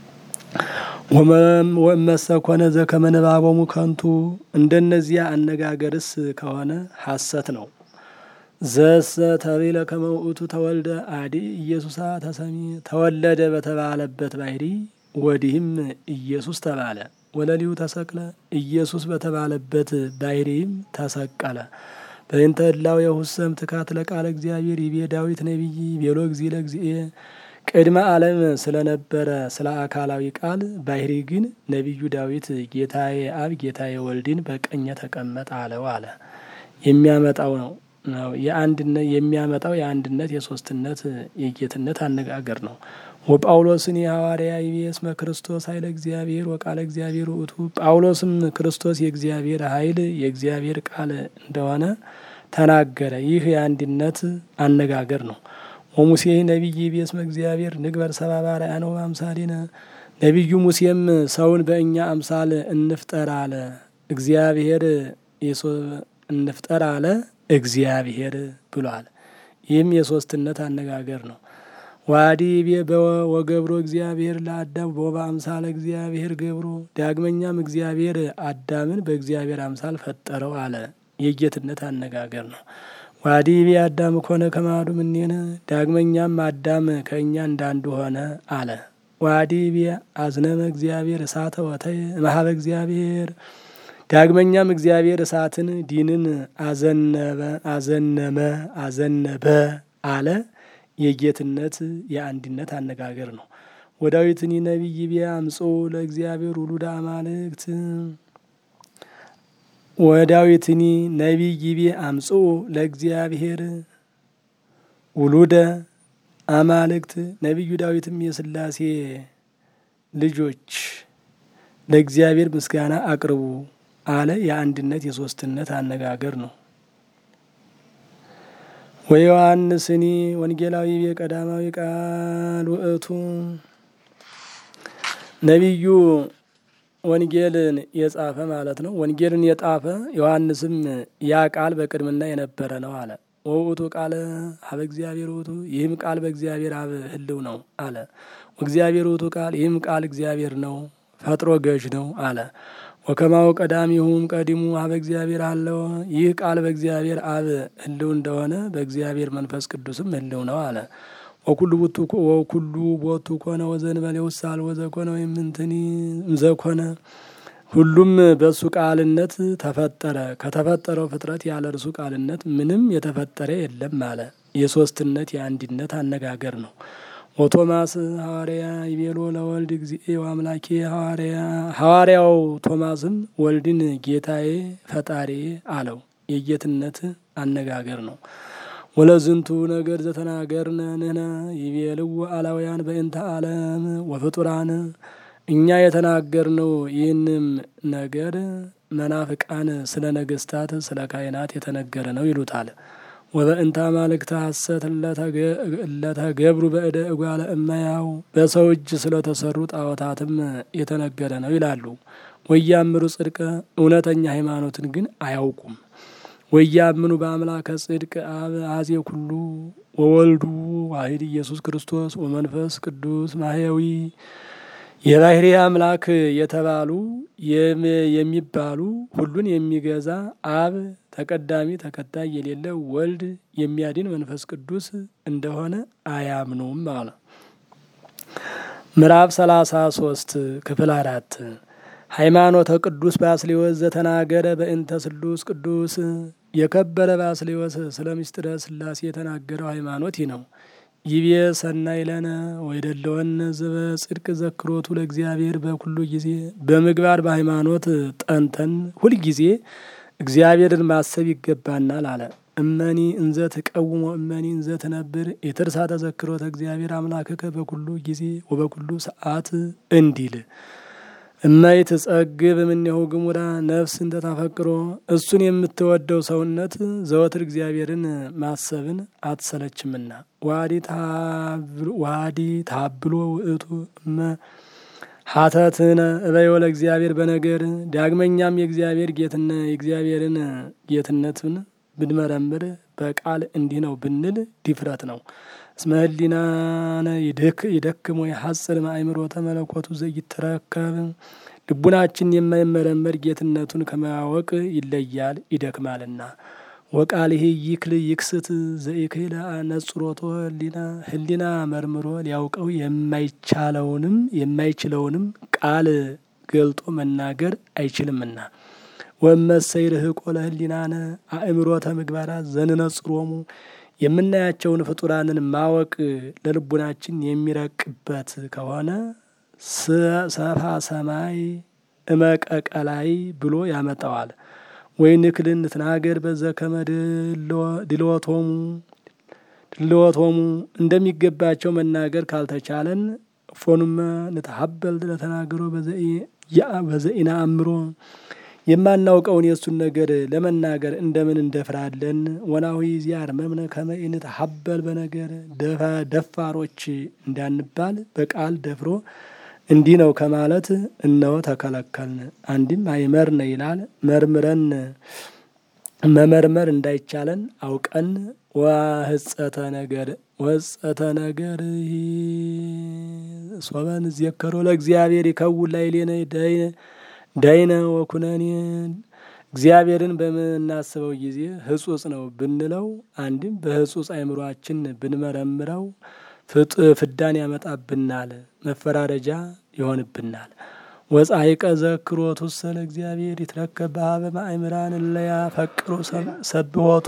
ወመሰ ኮነ ዘከመ ንባቦሙ ከንቱ እንደነዚያ አነጋገርስ ከሆነ ሐሰት ነው። ዘሰ ተቤለ ከመ ውእቱ ተወልደ አዲ ኢየሱሳ ተሰሚ ተወለደ በተባለበት ባህሪ ወዲህም ኢየሱስ ተባለ። ወለሊሁ ተሰቅለ ኢየሱስ በተባለበት ባህሪም ተሰቀለ። በእንተ እላው የሁሰም ትካት ለቃለ እግዚአብሔር ይቤ ዳዊት ነቢይ ቤሎ እግዚ ለእግዚእ ቅድመ ዓለም ስለነበረ ስለ አካላዊ ቃል ባህሪ ግን ነቢዩ ዳዊት ጌታዬ አብ ጌታዬ ወልድን በቀኘ ተቀመጥ አለው አለ። የሚያመጣው ነው ነው የአንድነት የሚያመጣው የአንድነት የሶስትነት የጌትነት አነጋገር ነው። ወጳውሎስን የሐዋርያ ይቤ እስመ ክርስቶስ ኃይለ እግዚአብሔር ወቃለ እግዚአብሔር ውእቱ ጳውሎስም ክርስቶስ የእግዚአብሔር ኃይል የእግዚአብሔር ቃል እንደሆነ ተናገረ። ይህ የአንድነት አነጋገር ነው። ወሙሴ ነቢይ ይቤ እስመ እግዚአብሔር ንግበር ሰብአ በአርአያነ ወበአምሳሊነ ነቢዩ ሙሴም ሰውን በእኛ አምሳል እንፍጠር አለ። እግዚአብሔር እንፍጠር አለ እግዚአብሔር ብሏል። ይህም የሶስትነት አነጋገር ነው። ዋዲ ቤ ወገብሮ እግዚአብሔር ለአዳም ቦባ አምሳለ እግዚአብሔር ገብሮ ዳግመኛም እግዚአብሔር አዳምን በእግዚአብሔር አምሳል ፈጠረው አለ። የጌትነት አነጋገር ነው። ዋዲ ቤ አዳም ኮነ ከማዱ ምኔነ ዳግመኛም አዳም ከእኛ እንዳንዱ ሆነ አለ። ዋዲ ቤ አዝነመ እግዚአብሔር እሳተ ወተየ እምኀበ እግዚአብሔር ዳግመኛም እግዚአብሔር እሳትን ዲንን አዘነበ አዘነመ አዘነበ አለ። የጌትነት የአንድነት አነጋገር ነው። ወዳዊትኒ ነቢይ ቢያ አምጾ ለእግዚአብሔር ውሉደ አማልክት ወዳዊትኒ ነቢይ ቢያ አምጾ ለእግዚአብሔር ውሉደ አማልክት ነቢዩ ዳዊትም የስላሴ ልጆች ለእግዚአብሔር ምስጋና አቅርቡ አለ። የአንድነት የሶስትነት አነጋገር ነው። ወዮሐንስኒ ወንጌላዊ የቀዳማዊ ቃል ውእቱ ነቢዩ ወንጌልን የጻፈ ማለት ነው። ወንጌልን የጣፈ ዮሐንስም ያ ቃል በቅድምና የነበረ ነው አለ። ወውእቱ ቃለ ሀበ እግዚአብሔር ውእቱ ይህም ቃል በእግዚአብሔር አብ ህልው ነው አለ። ወእግዚአብሔር ውእቱ ቃል ይህም ቃል እግዚአብሔር ነው ፈጥሮ ገዥ ነው አለ። ወከማው ቀዳሚሁም ቀዲሙ ሀበ እግዚአብሔር አለው ይህ ቃል በእግዚአብሔር አብ ህልው እንደሆነ በእግዚአብሔር መንፈስ ቅዱስም ህልው ነው አለ። ወኩሉ ቦቱ ወኩሉ ቦቱ ኮነ ወዘንበሌ ውሳል ወዘኮነ ወይምንትኒ ዘኮነ ሁሉም በእሱ ቃልነት ተፈጠረ። ከተፈጠረው ፍጥረት ያለ እርሱ ቃልነት ምንም የተፈጠረ የለም አለ። የሶስትነት የአንድነት አነጋገር ነው። ወቶማስ ሐዋርያ ይቤሎ ለወልድ እግዚእ ወአምላኬ ሐዋርያ ሐዋርያው ቶማስም ወልድን ጌታዬ ፈጣሪ አለው። የጌትነት አነጋገር ነው። ወለዝንቱ ነገር ዘተናገርነ ንሕነ ይቤልዎ አላውያን በእንተ ዓለም ወፍጡራን እኛ የተናገርነው ይህንም ነገር መናፍቃን ስለ ነገስታት ስለ ካህናት የተነገረ ነው ይሉታል። ወበእንተ አማልክተ ሐሰት እለተገብሩ በእደ እጓለ እመሕያው በሰው እጅ ስለተሰሩ ጣዖታትም የተነገረ ነው ይላሉ። ወያምሩ ጽድቀ እውነተኛ ሃይማኖትን ግን አያውቁም። ወያምኑ በአምላከ ጽድቅ አብ አዜ ኩሉ ወወልዱ ዋሂድ ኢየሱስ ክርስቶስ ወመንፈስ ቅዱስ ማህያዊ የባህሪ አምላክ የተባሉ የሚባሉ ሁሉን የሚገዛ አብ ተቀዳሚ ተከታይ የሌለ ወልድ የሚያድን መንፈስ ቅዱስ እንደሆነ አያምኑም አለ። ምዕራፍ ሰላሳ ሶስት ክፍል አራት ሃይማኖተ ቅዱስ ባስሌዎስ ዘተናገረ በእንተ ስሉስ ቅዱስ የከበረ ባስሌዎስ ስለ ምስጢረ ስላሴ የተናገረው ሃይማኖት ይህ ነው። ይቤ ሰናይ ለነ ወይደለወነ ዘበ ጽድቅ ዘክሮቱ ለእግዚአብሔር በኩሉ ጊዜ በምግባር በሃይማኖት ጠንተን ሁልጊዜ እግዚአብሔርን ማሰብ ይገባናል አለ። እመኒ እንዘ ትቀውሞ እመኒ እንዘ ትነብር የትርሳ ተዘክሮተ እግዚአብሔር አምላክከ በኩሉ ጊዜ ወበኩሉ ሰዓት እንዲል እማይ ትጸግብ እምኔሁ ግሙራ ነፍስ እንተ ታፈቅሮ እሱን የምትወደው ሰውነት ዘወትር እግዚአብሔርን ማሰብን አትሰለችምና ዋዲ ታብሎ ውእቱ እመ ሀተትነ እበዮ ለእግዚአብሔር በነገር ዳግመኛም የእግዚአብሔር ጌትነ የእግዚአብሔርን ጌትነቱን ብንመረምር በቃል እንዲህ ነው ብንል ድፍረት ነው። እስመ ህሊናነ ይደክም ወይ ሐጽር ማእምሮተ መለኮቱ ዘይትረከብ ልቡናችን የማይመረመር ጌትነቱን ከማወቅ ይለያል ይደክማልና። ወቃልህ ይክል ይክስት ዘይክል ነጽሮቶ ህሊና ህሊና መርምሮ ሊያውቀው የማይቻለውንም የማይችለውንም ቃል ገልጦ መናገር አይችልምና። ወመሰይ ርህቆ ለህሊናነ አእምሮተ ምግባራት ዘንነጽሮሙ የምናያቸውን ፍጡራንን ማወቅ ለልቡናችን የሚረቅበት ከሆነ ሰፋ ሰማይ እመቀቀላይ ብሎ ያመጣዋል። ወይ ንክልን ትናገር በዘከመ ድልወቶሙ ድልወቶሙ እንደሚገባቸው መናገር ካልተቻለን ፎኑመ ንተሀበል ለተናገሮ በዘኢና አእምሮ የማናውቀውን የእሱን ነገር ለመናገር እንደምን እንደፍራለን። ወናዊ ዚያር መምነ ከመኢንት ሀበል በነገር ደፋሮች እንዳንባል በቃል ደፍሮ እንዲህ ነው ከማለት እነሆ ተከለከልን። አንድም አይመርነ ይላል መርምረን መመርመር እንዳይቻለን አውቀን ወህጸተ ነገር ወህጸተ ነገር ሶበን ዜከሮ ለእግዚአብሔር ይከውን ላዕሌነ ዳይነ ወኩነኔ እግዚአብሔርን በምናስበው ጊዜ ህጹጽ ነው ብንለው አንድም በህጹጽ አእምሯችን ብንመረምረው ፍዳን ያመጣብናል፣ መፈራረጃ ይሆንብናል። ወጻይቀ ዘክሮቱ ስለ እግዚአብሔር ይትረከብ በሀበ ማእምራን እለያ ፈቅሩ ሰብሖቶ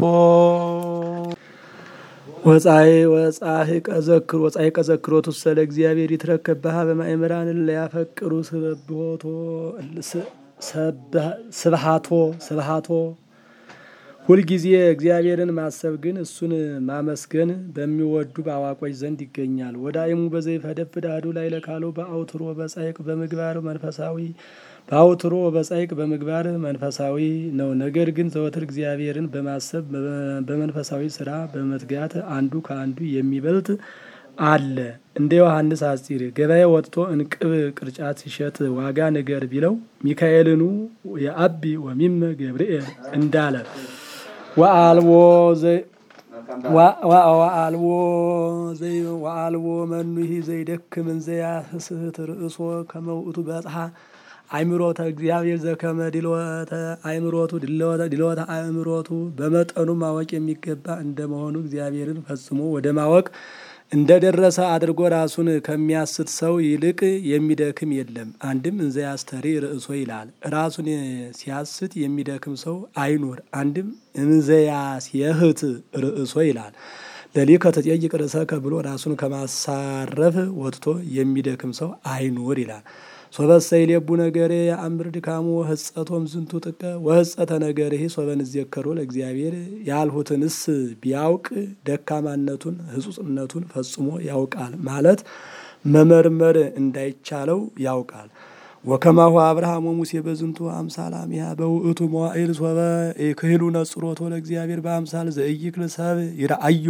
ወጻይ ወጻይቀ ዘክሮ ወጻይቀ ዘክሮቱ ስለ እግዚአብሔር ይትረከብ በሀበ ማእምራን እለያ ፈቅሩ ሰብሖቶ ስብሃቶ ስብሃቶ ሁልጊዜ እግዚአብሔርን ማሰብ ግን እሱን ማመስገን በሚወዱ በአዋቆች ዘንድ ይገኛል። ወዳይሙ በዘይፈደፍድ አሐዱ ላዕለ ካልኡ በአውትሮ በጻይቅ በምግባር መንፈሳዊ በአውትሮ በጻይቅ በምግባር መንፈሳዊ ነው። ነገር ግን ዘወትር እግዚአብሔርን በማሰብ በመንፈሳዊ ስራ በመትጋት አንዱ ከአንዱ የሚበልጥ አለ። እንደ ዮሐንስ አጽር ገበያ ወጥቶ እንቅብ ቅርጫት ሲሸጥ ዋጋ ንገር ቢለው ሚካኤልኑ የአቢ ወሚመ ገብርኤል እንዳለ ወአልቦ ወአልቦ ወአልቦ መኑሂ ዘይደክም እንዘያስት ርእሶ ከመውእቱ በጽሐ አእምሮተ እግዚአብሔር ዘከመ ድልወተ አእምሮቱ ድልወተ አእምሮቱ በመጠኑ ማወቅ የሚገባ እንደመሆኑ እግዚአብሔርን ፈጽሞ ወደ ማወቅ እንደ ደረሰ አድርጎ ራሱን ከሚያስት ሰው ይልቅ የሚደክም የለም። አንድም እንዘ ያስተሪ ርእሶ ይላል። ራሱን ሲያስት የሚደክም ሰው አይኑር። አንድም እንዘ ያስየህት ርእሶ ይላል። ለሊከ ተጠይቅ ርእሰከ ብሎ ራሱን ከማሳረፍ ወጥቶ የሚደክም ሰው አይኑር ይላል። ሶበሰ ይሌቡ ነገሬ የአምር ድካሙ ህጸቶም ዝንቱ ጥቀ ወህጸተ ነገርህ ሶበን እዜከሮ ለእግዚአብሔር ያልሁትንስ ቢያውቅ ደካማነቱን ህጹጽነቱን ፈጽሞ ያውቃል ማለት መመርመር እንዳይቻለው ያውቃል። ወከማሁ አብርሃም ወሙሴ በዝንቱ አምሳል አሚሃ በውእቱ መዋዕል ሶበ ክህሉ ነጽሮቶ ለእግዚአብሔር በአምሳል ዘእይክል ሰብ ይረአዮ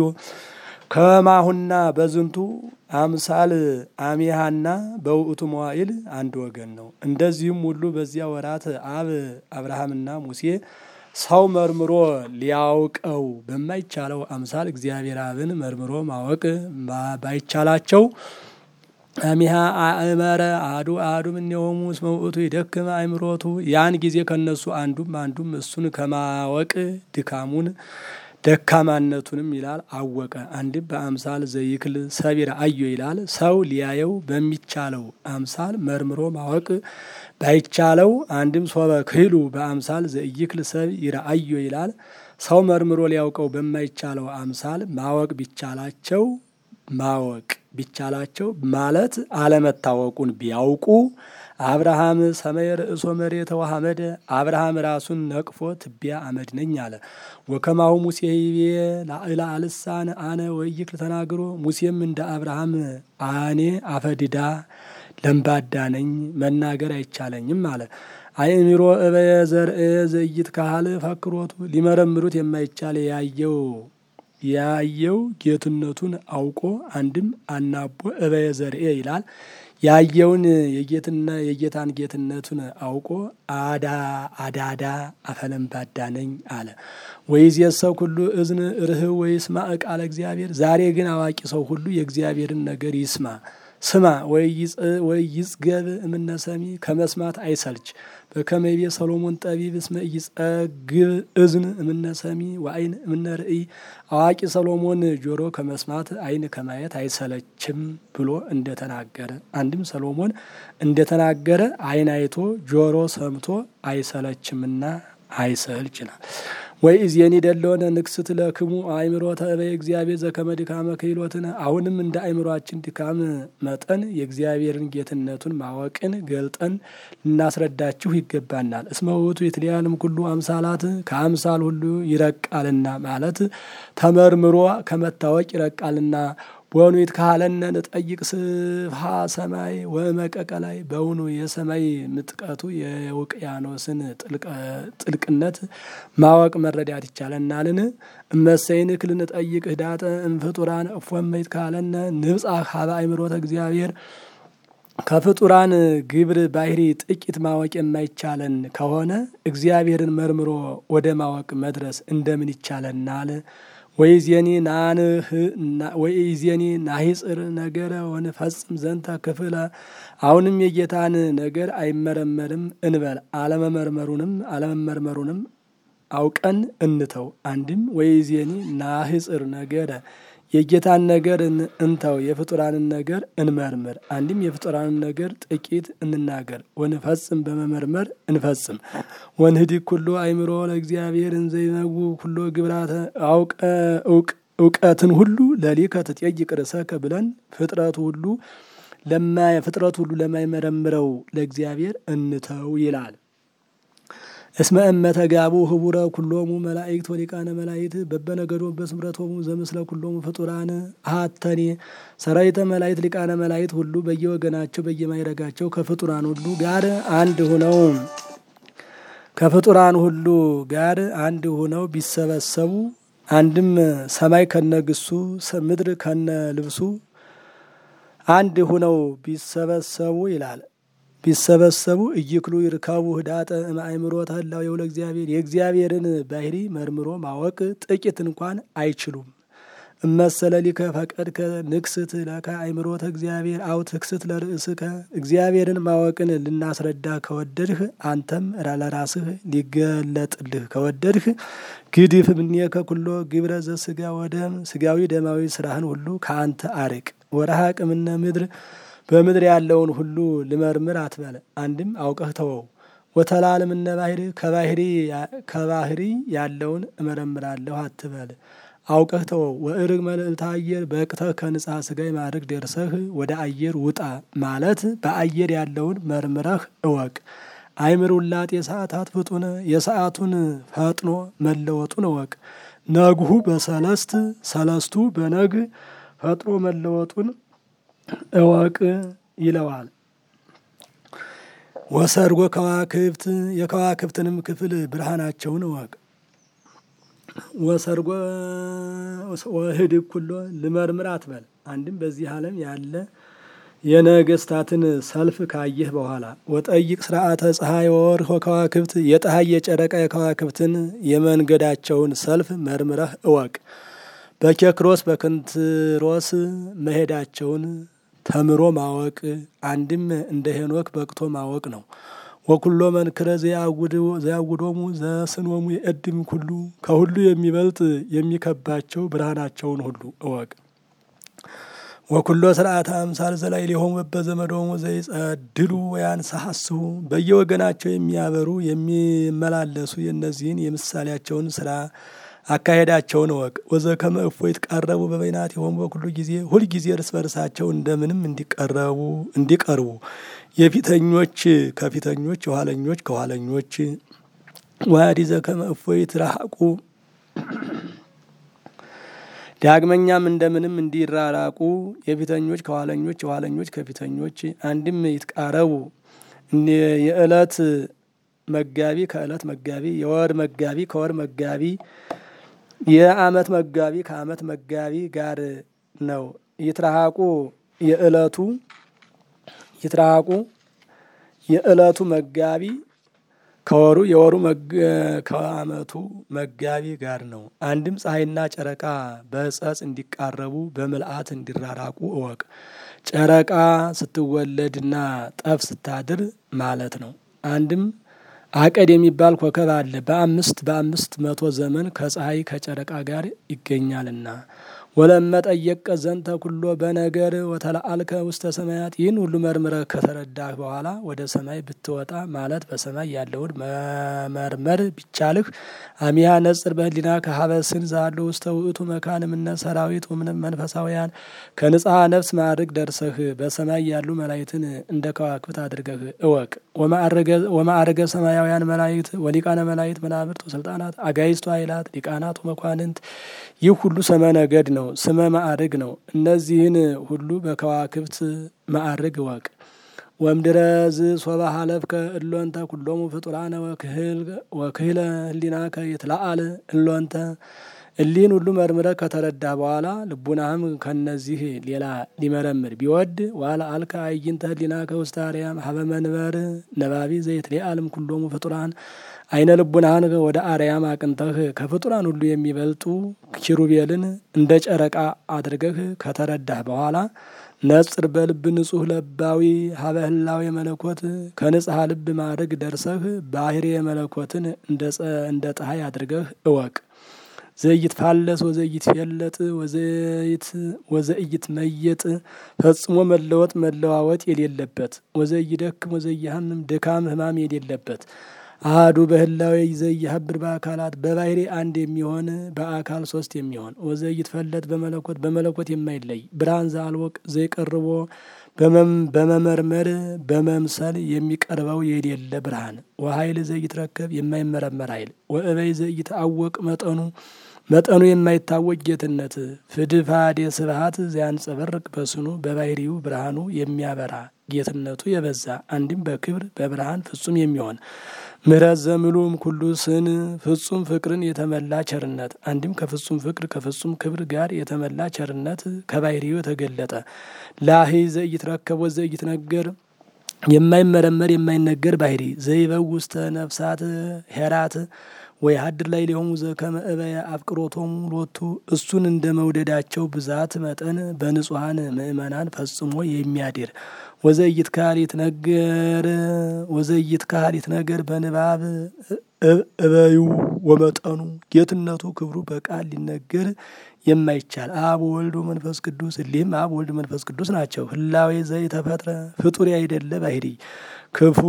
ከማሁና በዝንቱ አምሳል አሚሃና በውእቱ መዋዕል አንድ ወገን ነው። እንደዚህም ሁሉ በዚያ ወራት አብ አብርሃምና ሙሴ ሰው መርምሮ ሊያውቀው በማይቻለው አምሳል እግዚአብሔር አብን መርምሮ ማወቅ ባይቻላቸው አሚሃ አእመረ አዱ አዱ እምኔሆሙ እስመ ውእቱ ይደክም አእምሮቱ ያን ጊዜ ከነሱ አንዱም አንዱም እሱን ከማወቅ ድካሙን ደካማነቱንም ይላል አወቀ። አንድም በአምሳል ዘይክል ሰቢር አዮ ይላል ሰው ሊያየው በሚቻለው አምሳል መርምሮ ማወቅ ባይቻለው አንድም ሶበ ክህሉ በአምሳል ዘይክል ሰብ ይረአዮ ይላል ሰው መርምሮ ሊያውቀው በማይቻለው አምሳል ማወቅ ቢቻላቸው ማወቅ ቢቻላቸው ማለት አለመታወቁን ቢያውቁ አብርሃም ሰማይ ርእሶ መሬተ ወሐመደ አብርሃም ራሱን ነቅፎ ትቢያ አመድ ነኝ አለ። ወከማሁ ሙሴ ይቤ ላዕለ አልሳን አነ ወይክል ተናግሮ ሙሴም እንደ አብርሃም አኔ አፈድዳ ለምባዳ ነኝ መናገር አይቻለኝም አለ። አእምሮ እበየ ዘርእ ዘይት ካህል ፈክሮቱ ሊመረምሩት የማይቻል ያየው ያየው ጌትነቱን አውቆ አንድም አናቦ እበየ ዘርኤ ይላል ያየውን የጌትና የጌታን ጌትነቱን አውቆ አዳ አዳዳ አፈለምባዳ ነኝ አለ። ወይዜሰው ሁሉ እዝን ርህብ ወይስማ ቃለ እግዚአብሔር። ዛሬ ግን አዋቂ ሰው ሁሉ የእግዚአብሔርን ነገር ይስማ ስማ ወይ ይጽገብ እምነ ሰሚ ከመስማት አይሰልች። በከመቤ ሰሎሞን ጠቢብ እስመ ይጸግብ እዝን እምነ ሰሚ ወአይን እምነ ርእይ። አዋቂ ሰሎሞን ጆሮ ከመስማት አይን ከማየት አይሰለችም ብሎ እንደተናገረ፣ አንድም ሰሎሞን እንደተናገረ አይን አይቶ ጆሮ ሰምቶ አይሰለችምና አይሰልች ይላል። ወይ እዜኒ ደለሆነ ንክስት ለክሙ አእምሮተ እበየ እግዚአብሔር ዘከመ ድካመ ክህሎትነ። አሁንም እንደ አእምሯችን ድካም መጠን የእግዚአብሔርን ጌትነቱን ማወቅን ገልጠን ልናስረዳችሁ ይገባናል። እስመ ውእቱ የትለያልም ኩሉ አምሳላት ከአምሳል ሁሉ ይረቃልና ማለት ተመርምሮ ከመታወቅ ይረቃልና በውኑ ይትካለነ ንጠይቅ ስፍሃ ሰማይ ወመቀቀ ላይ በውኑ የሰማይ ምጥቀቱ የውቅያኖስን ጥልቅነት ማወቅ መረዳት ይቻለናልን? እመሰይን ክል ንጠይቅ ህዳጠ እምፍጡራን እፎመ ይትካለነ ንብጻሕ ሀበ አእምሮተ እግዚአብሔር ከፍጡራን ግብር ባህሪ ጥቂት ማወቅ የማይቻለን ከሆነ እግዚአብሔርን መርምሮ ወደ ማወቅ መድረስ እንደምን ይቻለናል? ወይዜኒ ናንህ ወይዜኒ ናሂጽር ነገረ ወንፈጽም ዘንተ ክፍለ። አሁንም የጌታን ነገር አይመረመርም እንበል አለመመርመሩንም አለመመርመሩንም አውቀን እንተው። አንድም ወይዜኒ ናህጽር ነገረ የጌታን ነገር እንተው፣ የፍጡራንን ነገር እንመርምር። አንድም የፍጡራንን ነገር ጥቂት እንናገር፣ ወንፈጽም በመመርመር እንፈጽም። ወንህዲግ ኩሎ አእምሮ ለእግዚአብሔር እንዘይነጉ ኩሎ ግብራተ አውቀ እውቀትን ሁሉ ለሊከ ትጠይቅ ርእሰከ ብለን ፍጥረቱ ሁሉ ፍጥረቱ ሁሉ ለማይመረምረው ለእግዚአብሔር እንተው ይላል። እስመ እመ ተጋቡ ህቡረ ኩሎሙ መላእክት ወሊቃነ መላእክት በበነገዶም በስምረቶሙ ዘምስለ ኩሎሙ ፍጡራን አሐተኔ ሰራዊተ መላእክት ሊቃነ መላእክት ሁሉ በየወገናቸው በየማይረጋቸው ከፍጡራን ሁሉ ጋር አንድ ሁነው ከፍጡራን ሁሉ ጋር አንድ ሁነው ቢሰበሰቡ አንድም ሰማይ ከነግሱ ምድር ከነ ልብሱ አንድ ሁነው ቢሰበሰቡ ይላል ቢሰበሰቡ እይክሉ ይርከቡ ህዳጠ እምአእምሮተ ህላዌሁ ለእግዚአብሔር የእግዚአብሔርን ባህሪ መርምሮ ማወቅ ጥቂት እንኳን አይችሉም። እመሰለ ሊከ ፈቀድከ ንክስት ለከ አእምሮተ እግዚአብሔር አው ትክስት ለርእስከ እግዚአብሔርን ማወቅን ልናስረዳ ከወደድህ አንተም ለራስህ ሊገለጥልህ ከወደድህ ግድፍ እምኔከ ኩሎ ግብረ ዘስጋ ወደም ስጋዊ ደማዊ ስራህን ሁሉ ከአንተ አርቅ። ወረሃቅ እምነ ምድር በምድር ያለውን ሁሉ ልመርምር አትበለ። አንድም አውቀህ ተወው። ወተላለም እነ ባህሪ ከባህሪ ያለውን እመረምራለሁ አትበል። አውቀህ ተወው። ወእርግ መልዕልተ አየር በቅተህ ከንጽሐ ስጋይ ማድረግ ደርሰህ ወደ አየር ውጣ ማለት በአየር ያለውን መርምረህ እወቅ። አይምር ውላጤ ሰዓታት ፍጡነ የሰዓቱን ፈጥኖ መለወጡን እወቅ። ነግሁ በሰለስት ሰለስቱ በነግ ፈጥኖ መለወጡን እወቅ ይለዋል። ወሰርጎ ከዋክብት የከዋክብትንም ክፍል ብርሃናቸውን እወቅ። ወሰርጎ ወህድግ ኩሎ ልመርምር አትበል። አንድም በዚህ ዓለም ያለ የነገስታትን ሰልፍ ካየህ በኋላ ወጠይቅ ስርዓተ ፀሐይ ወወርኅ ወከዋክብት የፀሐይ የጨረቃ የከዋክብትን የመንገዳቸውን ሰልፍ መርምረህ እወቅ። በኬክሮስ በክንትሮስ መሄዳቸውን ተምሮ ማወቅ አንድም እንደ ሄኖክ በቅቶ ማወቅ ነው። ወኩሎ መንክረ ዘያውዶሙ ዘስኖሙ የእድም ኩሉ ከሁሉ የሚበልጥ የሚከባቸው ብርሃናቸውን ሁሉ እወቅ። ወኩሎ ስርዓተ አምሳል ዘላይ ሊሆሙ በዘመዶሙ ዘይጸድሉ ወያንሳሐስሁ በየወገናቸው የሚያበሩ የሚመላለሱ የእነዚህን የምሳሌያቸውን ስራ አካሄዳቸውን እወቅ። ወዘከመ እፎይ ይትቃረቡ በበይናቲሆሙ በኩሉ ጊዜ ሁልጊዜ እርስ በርሳቸው እንደምንም እንዲቀረቡ እንዲቀርቡ የፊተኞች ከፊተኞች የኋለኞች ከኋለኞች ዋዲ ዘከመ እፎይ ይትራሐቁ ዳግመኛም እንደምንም እንዲራራቁ የፊተኞች ከኋለኞች የኋለኞች ከፊተኞች አንድም ይትቃረቡ የዕለት መጋቢ ከዕለት መጋቢ የወር መጋቢ ከወር መጋቢ የዓመት መጋቢ ከዓመት መጋቢ ጋር ነው። ይትረሃቁ የዕለቱ ይትራቁ የዕለቱ መጋቢ ከወሩ የወሩ ከዓመቱ መጋቢ ጋር ነው። አንድም ፀሐይና ጨረቃ በጸጽ እንዲቃረቡ በምልአት እንዲራራቁ እወቅ። ጨረቃ ስትወለድና ጠፍ ስታድር ማለት ነው። አንድም አቀድ የሚባል ኮከብ አለ። በአምስት በአምስት መቶ ዘመን ከፀሐይ ከጨረቃ ጋር ይገኛልና ወለመጠየቀ ዘንተ ኩሎ በነገር ወተለአልከ ውስተ ሰማያት ይህን ሁሉ መርምረህ ከተረዳህ በኋላ ወደ ሰማይ ብትወጣ ማለት በሰማይ ያለውን መመርመር ቢቻልህ አሚያ ነጽር በህሊና ከሀበስን ዛሉ ውስተ ውእቱ መካን እምነ ሰራዊት ወምንም መንፈሳውያን ከንጽሐ ነፍስ ማዕርግ ደርሰህ በሰማይ ያሉ መላይትን እንደ ከዋክብት አድርገህ እወቅ። ወማዕረገ ሰማያውያን መላይት ወሊቃነ መላይት መናብርት ወስልጣናት አጋይስቱ ኃይላት ሊቃናት ወመኳንንት ይህ ሁሉ ሰመ ነገድ ነው። ስመ ማዕርግ ነው። እነዚህን ሁሉ በከዋክብት ማዕርግ እወቅ። ወምድረዝ ሶባ ሀለፍከ እሎንተ ኩሎሙ ፍጡራነ ወክህለ ህሊናከ ይትለአል እሎንተ እሊህን ሁሉ መርምረ ከተረዳ በኋላ ልቡናህም ከነዚህ ሌላ ሊመረምር ቢወድ ዋላ አልከ አይንተ ህሊናከ ውስተ አርያም ሀበ መንበር ነባቢ ዘይትለአልም ኩሎሙ ፍጡራን አይነ ልቡናህን ወደ አርያም አቅንተህ ከፍጡራን ሁሉ የሚበልጡ ኪሩቤልን እንደ ጨረቃ አድርገህ ከተረዳህ በኋላ ነጽር በልብ ንጹህ ለባዊ ሀበ ህላዌ መለኮት ከንጽሐ ልብ ማድረግ ደርሰህ ባህሬ መለኮትን እንደ ፀሐይ አድርገህ እወቅ። ዘይት ፋለስ ወዘይት ፌለጥ ወዘይት መየጥ ፈጽሞ መለወጥ መለዋወጥ የሌለበት ወዘይደክም ወዘይሃምም ድካም ህማም የሌለበት አህዱ በህላዌ ዘይሀብር በአካላት በባህሪ አንድ የሚሆን በአካል ሶስት የሚሆን ወዘይት ፈለጥ በመለኮት በመለኮት የማይለይ ብርሃን ዘአልወቅ ዘይቀርቦ በመመርመር በመምሰል የሚቀርበው የሌለ ብርሃን ወሀይል ዘይትረከብ የማይመረመር ኃይል ወእበይ ዘይትአወቅ መጠኑ መጠኑ የማይታወቅ ጌትነት ፍድፋዴ ስብሀት ዚያንጸበርቅ በስኑ በባህሪው ብርሃኑ የሚያበራ ጌትነቱ የበዛ አንድም በክብር በብርሃን ፍጹም የሚሆን ምሕረት ዘምሉም ኩሉ ስን ፍጹም ፍቅርን የተመላ ቸርነት አንድም ከፍጹም ፍቅር ከፍጹም ክብር ጋር የተመላ ቸርነት ከባህሪው የተገለጠ ላሂ ዘይትረከብ ወዘይትነገር የማይመረመር የማይነገር ባህሪ ዘይበው ውስተ ነፍሳት ሄራት ወይ ሀድር ላይ ሊሆሙ ዘከመ እበየ አፍቅሮቶሙ ሎቱ እሱን እንደ መውደዳቸው ብዛት መጠን በንጹሐን ምእመናን ፈጽሞ የሚያድር ወዘይት ካሊት ነገር ወዘይት ካሊት ነገር በንባብ እበዩ ወመጠኑ ጌትነቱ ክብሩ በቃል ሊነገር የማይቻል አብ ወልድ መንፈስ ቅዱስ እሊህም አብ ወልድ መንፈስ ቅዱስ ናቸው። ህላዌ ዘይተፈጥረ ፍጡር አይደለ ባህሪ ክፉ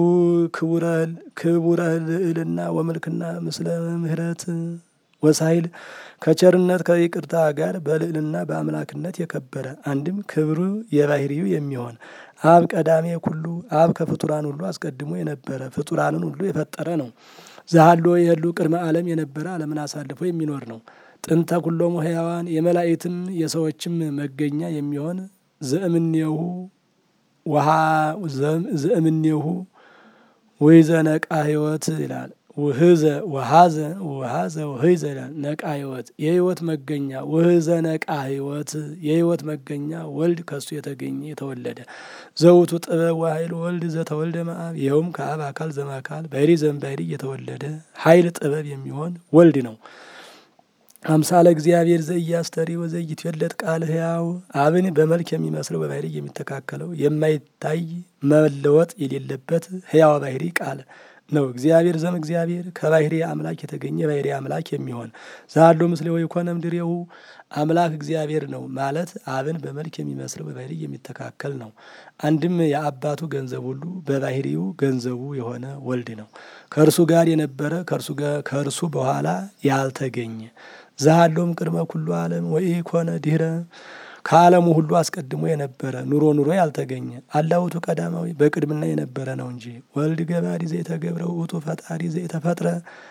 ክቡረ ልዕልና ወመልክና ምስለ ምህረት ወሳይል ከቸርነት ከይቅርታ ጋር በልዕልና በአምላክነት የከበረ አንድም ክብሩ የባህሪው የሚሆን አብ ቀዳሜ ኩሉ አብ ከፍጡራን ሁሉ አስቀድሞ የነበረ ፍጡራንን ሁሉ የፈጠረ ነው። ዛሃሎ የህሉ ቅድመ ዓለም የነበረ ዓለምን አሳልፎ የሚኖር ነው። ጥንተ ኩሎሙ ህያዋን የመላእክትም የሰዎችም መገኛ የሚሆን ዘእምኔሁ ውሃ ዘእምኔሁ ወይዘ ነቃ ህይወት ይላል። ውህዘ ወሀዘ ውሃዘ ውህዘ ይላል። ነቃ ህይወት የህይወት መገኛ ውህዘ ነቃ ህይወት የህይወት መገኛ ወልድ ከሱ የተገኘ የተወለደ ዘውቱ ጥበብ ወኃይል ወልድ ዘተወልደ መአብ ይኸውም ከአብ አካል ዘማካል ባህሪ ዘእምባህሪ የተወለደ ኃይል ጥበብ የሚሆን ወልድ ነው። አምሳለ እግዚአብሔር ዘኢያስተሪ ወዘኢትዌለድ ቃል ህያው አብን በመልክ የሚመስለው በባህሪ የሚተካከለው የማይታይ መለወጥ የሌለበት ህያው ባህሪ ቃል ነው። እግዚአብሔር ዘም እግዚአብሔር ከባህሪ አምላክ የተገኘ ባህሪ አምላክ የሚሆን ዛሎ ምስሌ ወይ ኮነም ድሬው አምላክ እግዚአብሔር ነው ማለት አብን በመልክ የሚመስለው በባህሪ የሚተካከል ነው። አንድም የአባቱ ገንዘብ ሁሉ በባህሪው ገንዘቡ የሆነ ወልድ ነው። ከእርሱ ጋር የነበረ ከእርሱ በኋላ ያልተገኘ ዛሃሎም ቅድመ ኩሉ ዓለም ወይ ኮነ ድህረ ከዓለሙ ሁሉ አስቀድሞ የነበረ ኑሮ ኑሮ ያልተገኘ አላውቱ ቀዳማዊ በቅድምና የነበረ ነው እንጂ ወልድ ገባሪ ዘይተገብረ ውእቱ ፈጣሪ ዘይተፈጥረ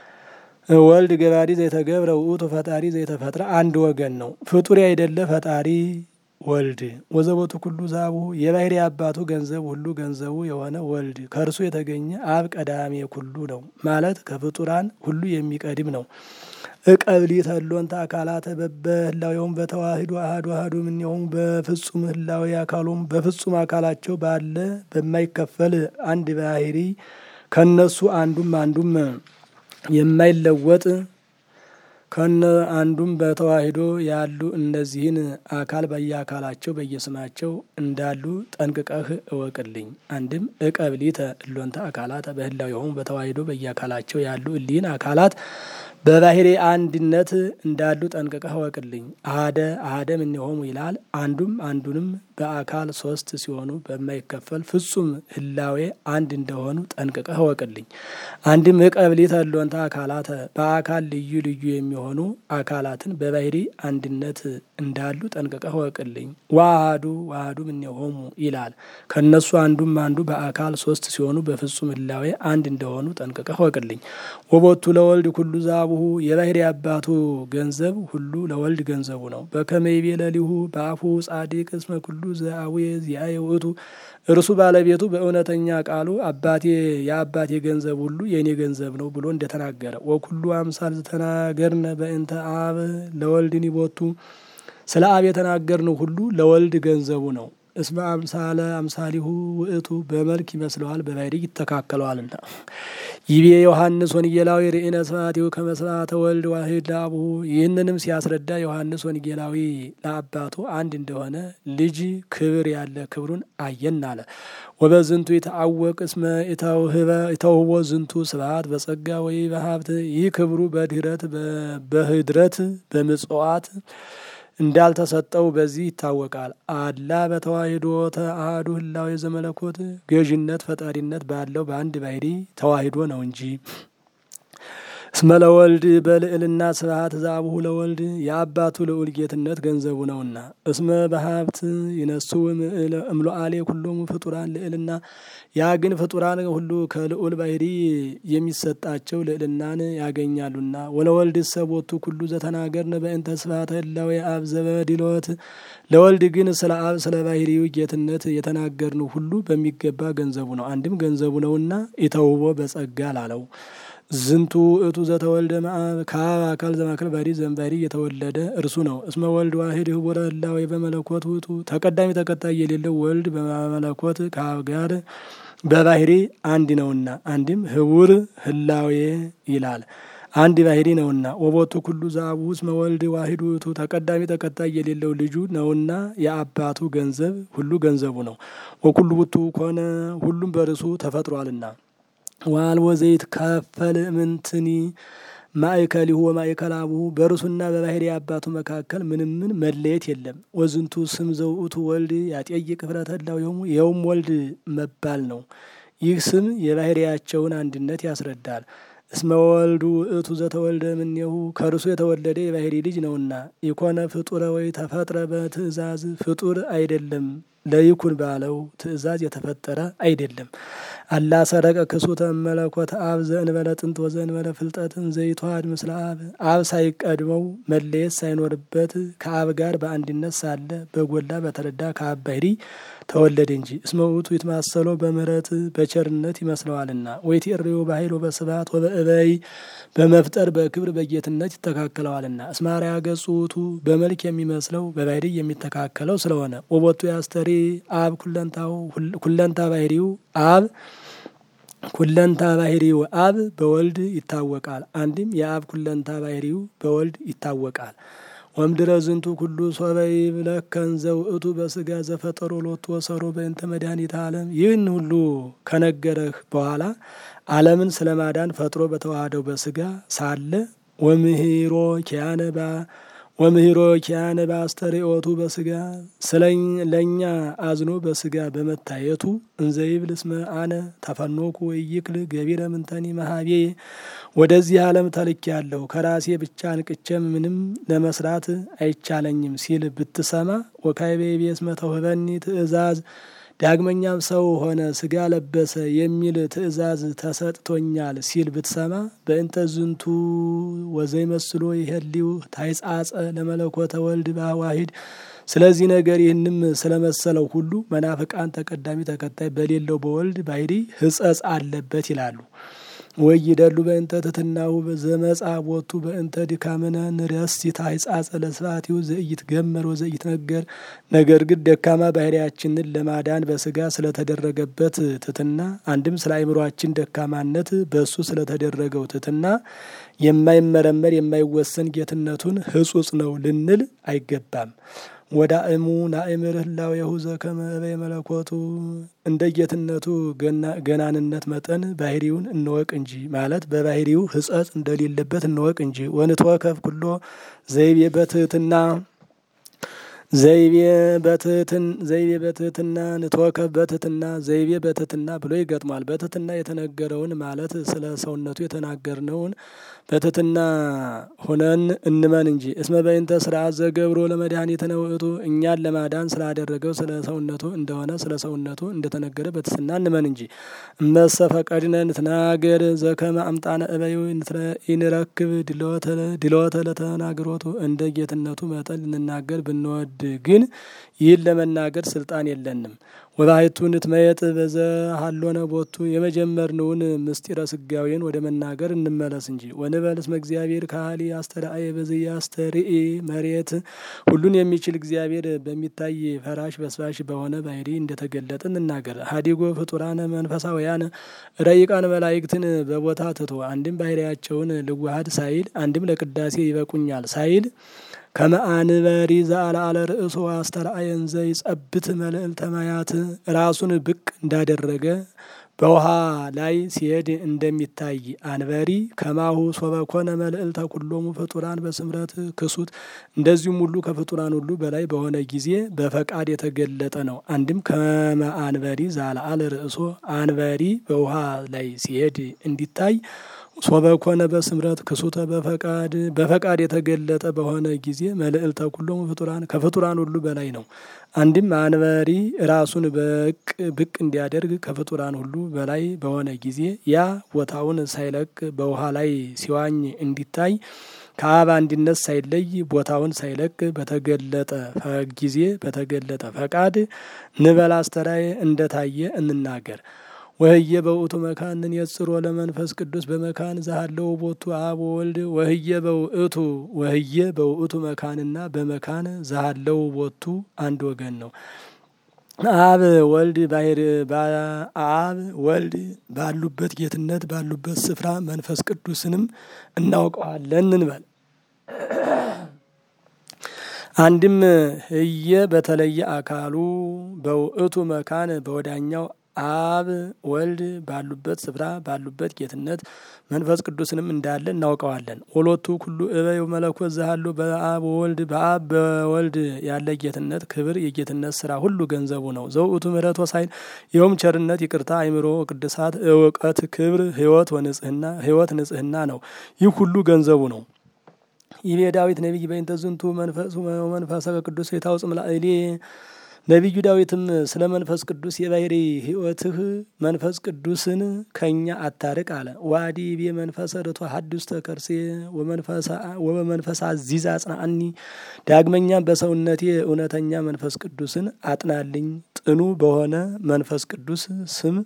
ወልድ ገባሪ ዘይተገብረ ውእቱ ፈጣሪ ዘይተፈጥረ አንድ ወገን ነው። ፍጡር አይደለ ፈጣሪ ወልድ ወዘቦቱ ኩሉ ዛቡ የባህሪ አባቱ ገንዘብ ሁሉ ገንዘቡ የሆነ ወልድ ከእርሱ የተገኘ አብ ቀዳሜ ኩሉ ነው ማለት ከፍጡራን ሁሉ የሚቀድም ነው። እቀብሊተ እሎንተ አካላተ በበህላዌሆሙ በተዋሂዶ አሐዱ አሐዱ እምኔሆሙ በፍጹም ህላዌ አካሎም በፍጹም አካላቸው ባለ በማይከፈል አንድ ባህሪ ከነሱ አንዱም አንዱም የማይለወጥ ከነ አንዱም በተዋሂዶ ያሉ እነዚህን አካል በየአካላቸው በየስማቸው እንዳሉ ጠንቅቀህ እወቅልኝ። አንድም እቀብሊተ እሎንተ አካላተ በህላዌሆሙ በተዋሂዶ በየአካላቸው ያሉ እሊህን አካላት በባህሪ አንድነት እንዳሉ ጠንቅቀህ እወቅልኝ። አሐደ አሐደ እምኔሆሙ ይላል። አንዱም አንዱንም በአካል ሶስት ሲሆኑ በማይከፈል ፍጹም ህላዌ አንድ እንደሆኑ ጠንቅቀህ እወቅልኝ። አንድም እቀብሊተ እሎንተ አካላተ በአካል ልዩ ልዩ የሚሆኑ አካላትን በባህሪ አንድነት እንዳሉ ጠንቅቀህ እወቅልኝ። ወአሐዱ ወአሐዱ እምኔሆሙ ይላል። ከእነሱ አንዱም አንዱ በአካል ሶስት ሲሆኑ በፍጹም ህላዌ አንድ እንደሆኑ ጠንቅቀህ እወቅልኝ። ወቦቱ ለወልድ ኩሉ ዛቡሁ የባህሪ አባቱ ገንዘብ ሁሉ ለወልድ ገንዘቡ ነው። በከመ ይቤ ለሊሁ በአፉ ጻድቅ እስመ ኩሉ ዘአቡየ ዚአየ ውእቱ እርሱ ባለቤቱ በእውነተኛ ቃሉ አባቴ የአባቴ ገንዘብ ሁሉ የእኔ ገንዘብ ነው ብሎ እንደተናገረ ወኩሉ አምሳል ዝተናገርነ በእንተ አብ ለወልድኒ ቦቱ ስለ አብ የተናገርነው ሁሉ ለወልድ ገንዘቡ ነው። እስመ አምሳለ አምሳሊሁ ውእቱ በመልክ ይመስለዋል በባህሪ ይተካከለዋልና። ይቤ ዮሐንስ ወንጌላዊ ርኢነ ስብሐቲሁ ከመ ስብሐተ ወልድ ዋሕድ ለአቡሁ። ይህንንም ሲያስረዳ ዮሐንስ ወንጌላዊ ለአባቱ አንድ እንደሆነ ልጅ ክብር ያለ ክብሩን አየን አለ። ወበዝንቱ የተአወቅ እስመ የተውህቦ ዝንቱ ስብሐት በጸጋ ወይ በሀብት ይህ ክብሩ በድህረት በህድረት በምጽዋት እንዳልተሰጠው በዚህ ይታወቃል። አላ በተዋሂዶ ተአሐዱ ህላዌ ዘመለኮት ገዥነት ፈጣሪነት ባለው በአንድ ባህሪ ተዋሂዶ ነው እንጂ። እስመ ለወልድ በልዕልና ስብሐት ዛቡሁ ለወልድ የአባቱ ልዑል ጌትነት ገንዘቡ ነውና። እስመ በሀብት ይነሱ እምሎአሌ ኩሎሙ ፍጡራን ልዕልና ያ ግን ፍጡራን ሁሉ ከልዑል ባህሪ የሚሰጣቸው ልዕልናን ያገኛሉና። ወለወልድ ሰቦቱ ኩሉ ዘተናገርን በእንተ ስብሐተ ህላዌ አብ ዘበዲሎት ለወልድ ግን ስለ አብ ስለ ባህሪው ጌትነት የተናገርን ሁሉ በሚገባ ገንዘቡ ነው። አንድም ገንዘቡ ነውና ኢተውቦ በጸጋ ላለው ዝንቱ እቱ ዘተወልደ መአብ ከአብ አካል ዘማከል ባህሪ ዘንባህሪ የተወለደ እርሱ ነው። እስመ ወልድ ዋሂድ ህቡረ ህላዌ በመለኮት ውእቱ ተቀዳሚ ተከታይ የሌለው ወልድ በመለኮት ከአብ ጋር በባህሪ አንድ ነውና። አንድም ህቡር ህላዌ ይላል አንድ ባህሪ ነውና። ወቦቱ ኩሉ ዘአቡ እስመ ወልድ ዋሂድ ውእቱ ተቀዳሚ ተከታይ የሌለው ልጁ ነውና የአባቱ ገንዘብ ሁሉ ገንዘቡ ነው። ወኩሉ ውእቱ ኮነ ሁሉም በርሱ ተፈጥሯልና። ዋልቦ ዘይት ከፈል ምንትኒ ማእከሊሁ ወማእከል አቡሁ በርሱና በባህሪ አባቱ መካከል ምንም ምን መለየት የለም። ወዝንቱ ስም ዘውእቱ ወልድ ያጤይቅ ህብረተ ህላዌሆሙ ይኸውም ወልድ መባል ነው። ይህ ስም የባህሪያቸውን አንድነት ያስረዳል። እስመ ወልዱ ውእቱ ዘተወልደ እምኔሁ ከእርሱ የተወለደ የባህሪ ልጅ ነውና። ኢኮነ ፍጡረ ወይ ተፈጥረ በትእዛዝ ፍጡር አይደለም ለይኩን ባለው ትእዛዝ የተፈጠረ አይደለም። አላ ሰረቀ ክሱተ መለኮት አብ ዘእንበለ ጥንት ወዘእንበለ ፍልጠትን ዘይተዋሃድ ምስለ አብ አብ ሳይቀድመው መለየት ሳይኖርበት ከአብ ጋር በአንድነት ሳለ በጎላ በተረዳ ከአብ ባህሪ ተወለደ እንጂ። እስመ ውእቱ ይትማሰሎ በምህረት በቸርነት ይመስለዋልና። ወይትሬዮ በኃይል ወበስብሐት ወበእበይ በመፍጠር በክብር በጌትነት ይተካከለዋልና። እስመ አርአያ ገጹ ውእቱ በመልክ የሚመስለው በባህሪ የሚተካከለው ስለሆነ። ወቦቱ ያስተሪ አብ ኩለንታው ኩለንታ ባህሪው አብ ኩለንታ ባህሪው አብ በወልድ ይታወቃል። አንድም የአብ ኩለንታ ባህሪው በወልድ ይታወቃል። ወምድረ ዝንቱ ኩሉ ሶበ ይብለከን ዘውእቱ በስጋ ዘፈጠሮ ሎቱ ወሰሮ በእንተ መድኃኒተ ዓለም። ይህን ሁሉ ከነገረህ በኋላ ዓለምን ስለ ማዳን ፈጥሮ በተዋህደው በስጋ ሳለ ወምህሮ ኪያነባ ወምህሮ ኪያነ በአስተርእዮቱ በስጋ ስለ ለእኛ አዝኖ በስጋ በመታየቱ እንዘይብል እስመ አነ ተፈኖኩ ወይክል ገቢረ ምንተኒ መሀቤ ወደዚህ ዓለም ተልኬ ያለሁ ከራሴ ብቻ አንቅቼም ምንም ለመስራት አይቻለኝም ሲል ብትሰማ ወካይቤ ቤስ መተውህበኒ ትእዛዝ ዳግመኛም ሰው ሆነ ስጋ ለበሰ የሚል ትእዛዝ ተሰጥቶኛል ሲል ብትሰማ በእንተ ዝንቱ ወዘይ መስሎ ይሄሊው ታይጻጸ ለመለኮተ ወልድ በዋሂድ ስለዚህ ነገር ይህንም ስለመሰለው ሁሉ መናፍቃን ተቀዳሚ ተከታይ በሌለው በወልድ ባህሪ ሕጸጽ አለበት ይላሉ። ወይደሉ በእንተ ትትናሁ ዘመጻ ቦቱ በእንተ ድካምነ ንረስት ታይጻጸ ለስፋቲው ዘኢይትገመር ወዘኢይትነገር። ነገር ግን ደካማ ባህሪያችንን ለማዳን በስጋ ስለተደረገበት ትትና አንድም ስለ አእምሯችን ደካማነት በእሱ ስለተደረገው ትትና የማይመረመር የማይወሰን ጌትነቱን ህጹጽ ነው ልንል አይገባም። ወዳእሙ ናእምር ህላዌሁ ዘከመ እበየ መለኮቱ እንደ ጌትነቱ ገናንነት መጠን ባህሪውን እንወቅ እንጂ ማለት በባህሪው ህጸጽ እንደሌለበት እንወቅ እንጂ። ወንትወከፍ ኩሎ ዘይቤ በትህትና ዘይቤ በትህትን ዘይቤ በትህትና ንትወከፍ በትህትና ዘይቤ በትህትና ብሎ ይገጥሟል። በትህትና የተነገረውን ማለት ስለ ሰውነቱ የተናገርነውን በትህትና ሆነን እንመን እንጂ። እስመ በእንተ ስርዓት ዘገብሮ ለመድኃኒትነ ውእቱ እኛን ለማዳን ስላደረገው ስለ ሰውነቱ እንደሆነ ስለ ሰውነቱ እንደተነገረ በትህትና እንመን እንጂ። እመሰ ፈቀድነ ንትናገር ዘከመ አምጣነ እበዩ ኢንረክብ ድሎተ ለተናግሮቱ እንደ ጌትነቱ መጠን ልንናገር ብንወድ ግን ይህን ለመናገር ስልጣን የለንም። ወባሕቱ ንትመየጥ በዘሃሎነ ቦቱ የመጀመርነውን ምስጢረ ስጋዌን ወደ መናገር እንመለስ እንጂ። ወንበል እስመ እግዚአብሔር ካህሊ አስተርአየ በዘያስተርኢ መሬት ሁሉን የሚችል እግዚአብሔር በሚታይ ፈራሽ በስባሽ በሆነ ባህሪ እንደተገለጠ እንናገር። ሀዲጎ ፍጡራነ መንፈሳውያን ረቂቃን መላእክትን በቦታ ትቶ አንድም ባህሪያቸውን ልዋሃድ ሳይል አንድም ለቅዳሴ ይበቁኛል ሳይል ከመአንበሪ ዘአልዓለ ርእሶ አስተርአየን ዘይጸብት መልዕልተ ማያት ራሱን ብቅ እንዳደረገ በውሃ ላይ ሲሄድ እንደሚታይ አንበሪ ከማሁ ሶበኮነ መልዕልተ ኩሎሙ ፍጡራን በስምረት ክሱት እንደዚሁም ሁሉ ከፍጡራን ሁሉ በላይ በሆነ ጊዜ በፈቃድ የተገለጠ ነው። አንድም ከመአንበሪ ዘአልዓለ ርእሶ አንበሪ በውሃ ላይ ሲሄድ እንዲታይ ሶበኮነ በስምረት ክሱተ በፈቃድ በፈቃድ የተገለጠ በሆነ ጊዜ መልዕልተ ኩሎሙ ፍጡራን ከፍጡራን ሁሉ በላይ ነው። አንድም አንበሪ ራሱን በቅ ብቅ እንዲያደርግ ከፍጡራን ሁሉ በላይ በሆነ ጊዜ ያ ቦታውን ሳይለቅ በውሃ ላይ ሲዋኝ እንዲታይ ከአብ አንድነት ሳይለይ ቦታውን ሳይለቅ በተገለጠ ጊዜ በተገለጠ ፈቃድ ንበል አስተራየ እንደታየ እንናገር። ወህየ በውእቱ መካንን የጽሮ ለመንፈስ ቅዱስ በመካን ዛሃለው ቦቱ አብ ወልድ ወህየ በውእቱ ወህየ በውእቱ መካንና በመካን ዛሃለው ቦቱ አንድ ወገን ነው። አብ ወልድ ባህር አብ ወልድ ባሉበት ጌትነት ባሉበት ስፍራ መንፈስ ቅዱስንም እናውቀዋለን እንበል። አንድም ህየ በተለየ አካሉ በውእቱ መካን በወዳኛው አብ ወልድ ባሉበት ስፍራ ባሉበት ጌትነት መንፈስ ቅዱስንም እንዳለ እናውቀዋለን። ወሎቱ ኩሉ እበይ መለኮት ዘሃሉ በአብ ወልድ በአብ በወልድ ያለ ጌትነት ክብር የጌትነት ስራ ሁሉ ገንዘቡ ነው። ዘውእቱ ምሕረት ወሳይል ይኸውም ቸርነት፣ ይቅርታ፣ አይምሮ፣ ቅድሳት፣ እውቀት፣ ክብር፣ ህይወት ወንጽህና ህይወት ንጽህና ነው። ይህ ሁሉ ገንዘቡ ነው። ይቤ ዳዊት ነቢይ በእንተ ዝንቱ መንፈሱ መንፈሰ ቅዱስ የታውጽም ላዕሌ ነቢዩ ዳዊትም ስለ መንፈስ ቅዱስ የባህሪ ህይወትህ መንፈስ ቅዱስን ከኛ አታርቅ አለ። ዋዲ ቤ መንፈሰ ርቶ ሀዱስ ተከርሴ ወበመንፈሳ ዚዛ አጽናአኒ። ዳግመኛም በሰውነቴ እውነተኛ መንፈስ ቅዱስን አጥናልኝ ጥኑ በሆነ መንፈስ ቅዱስ ስም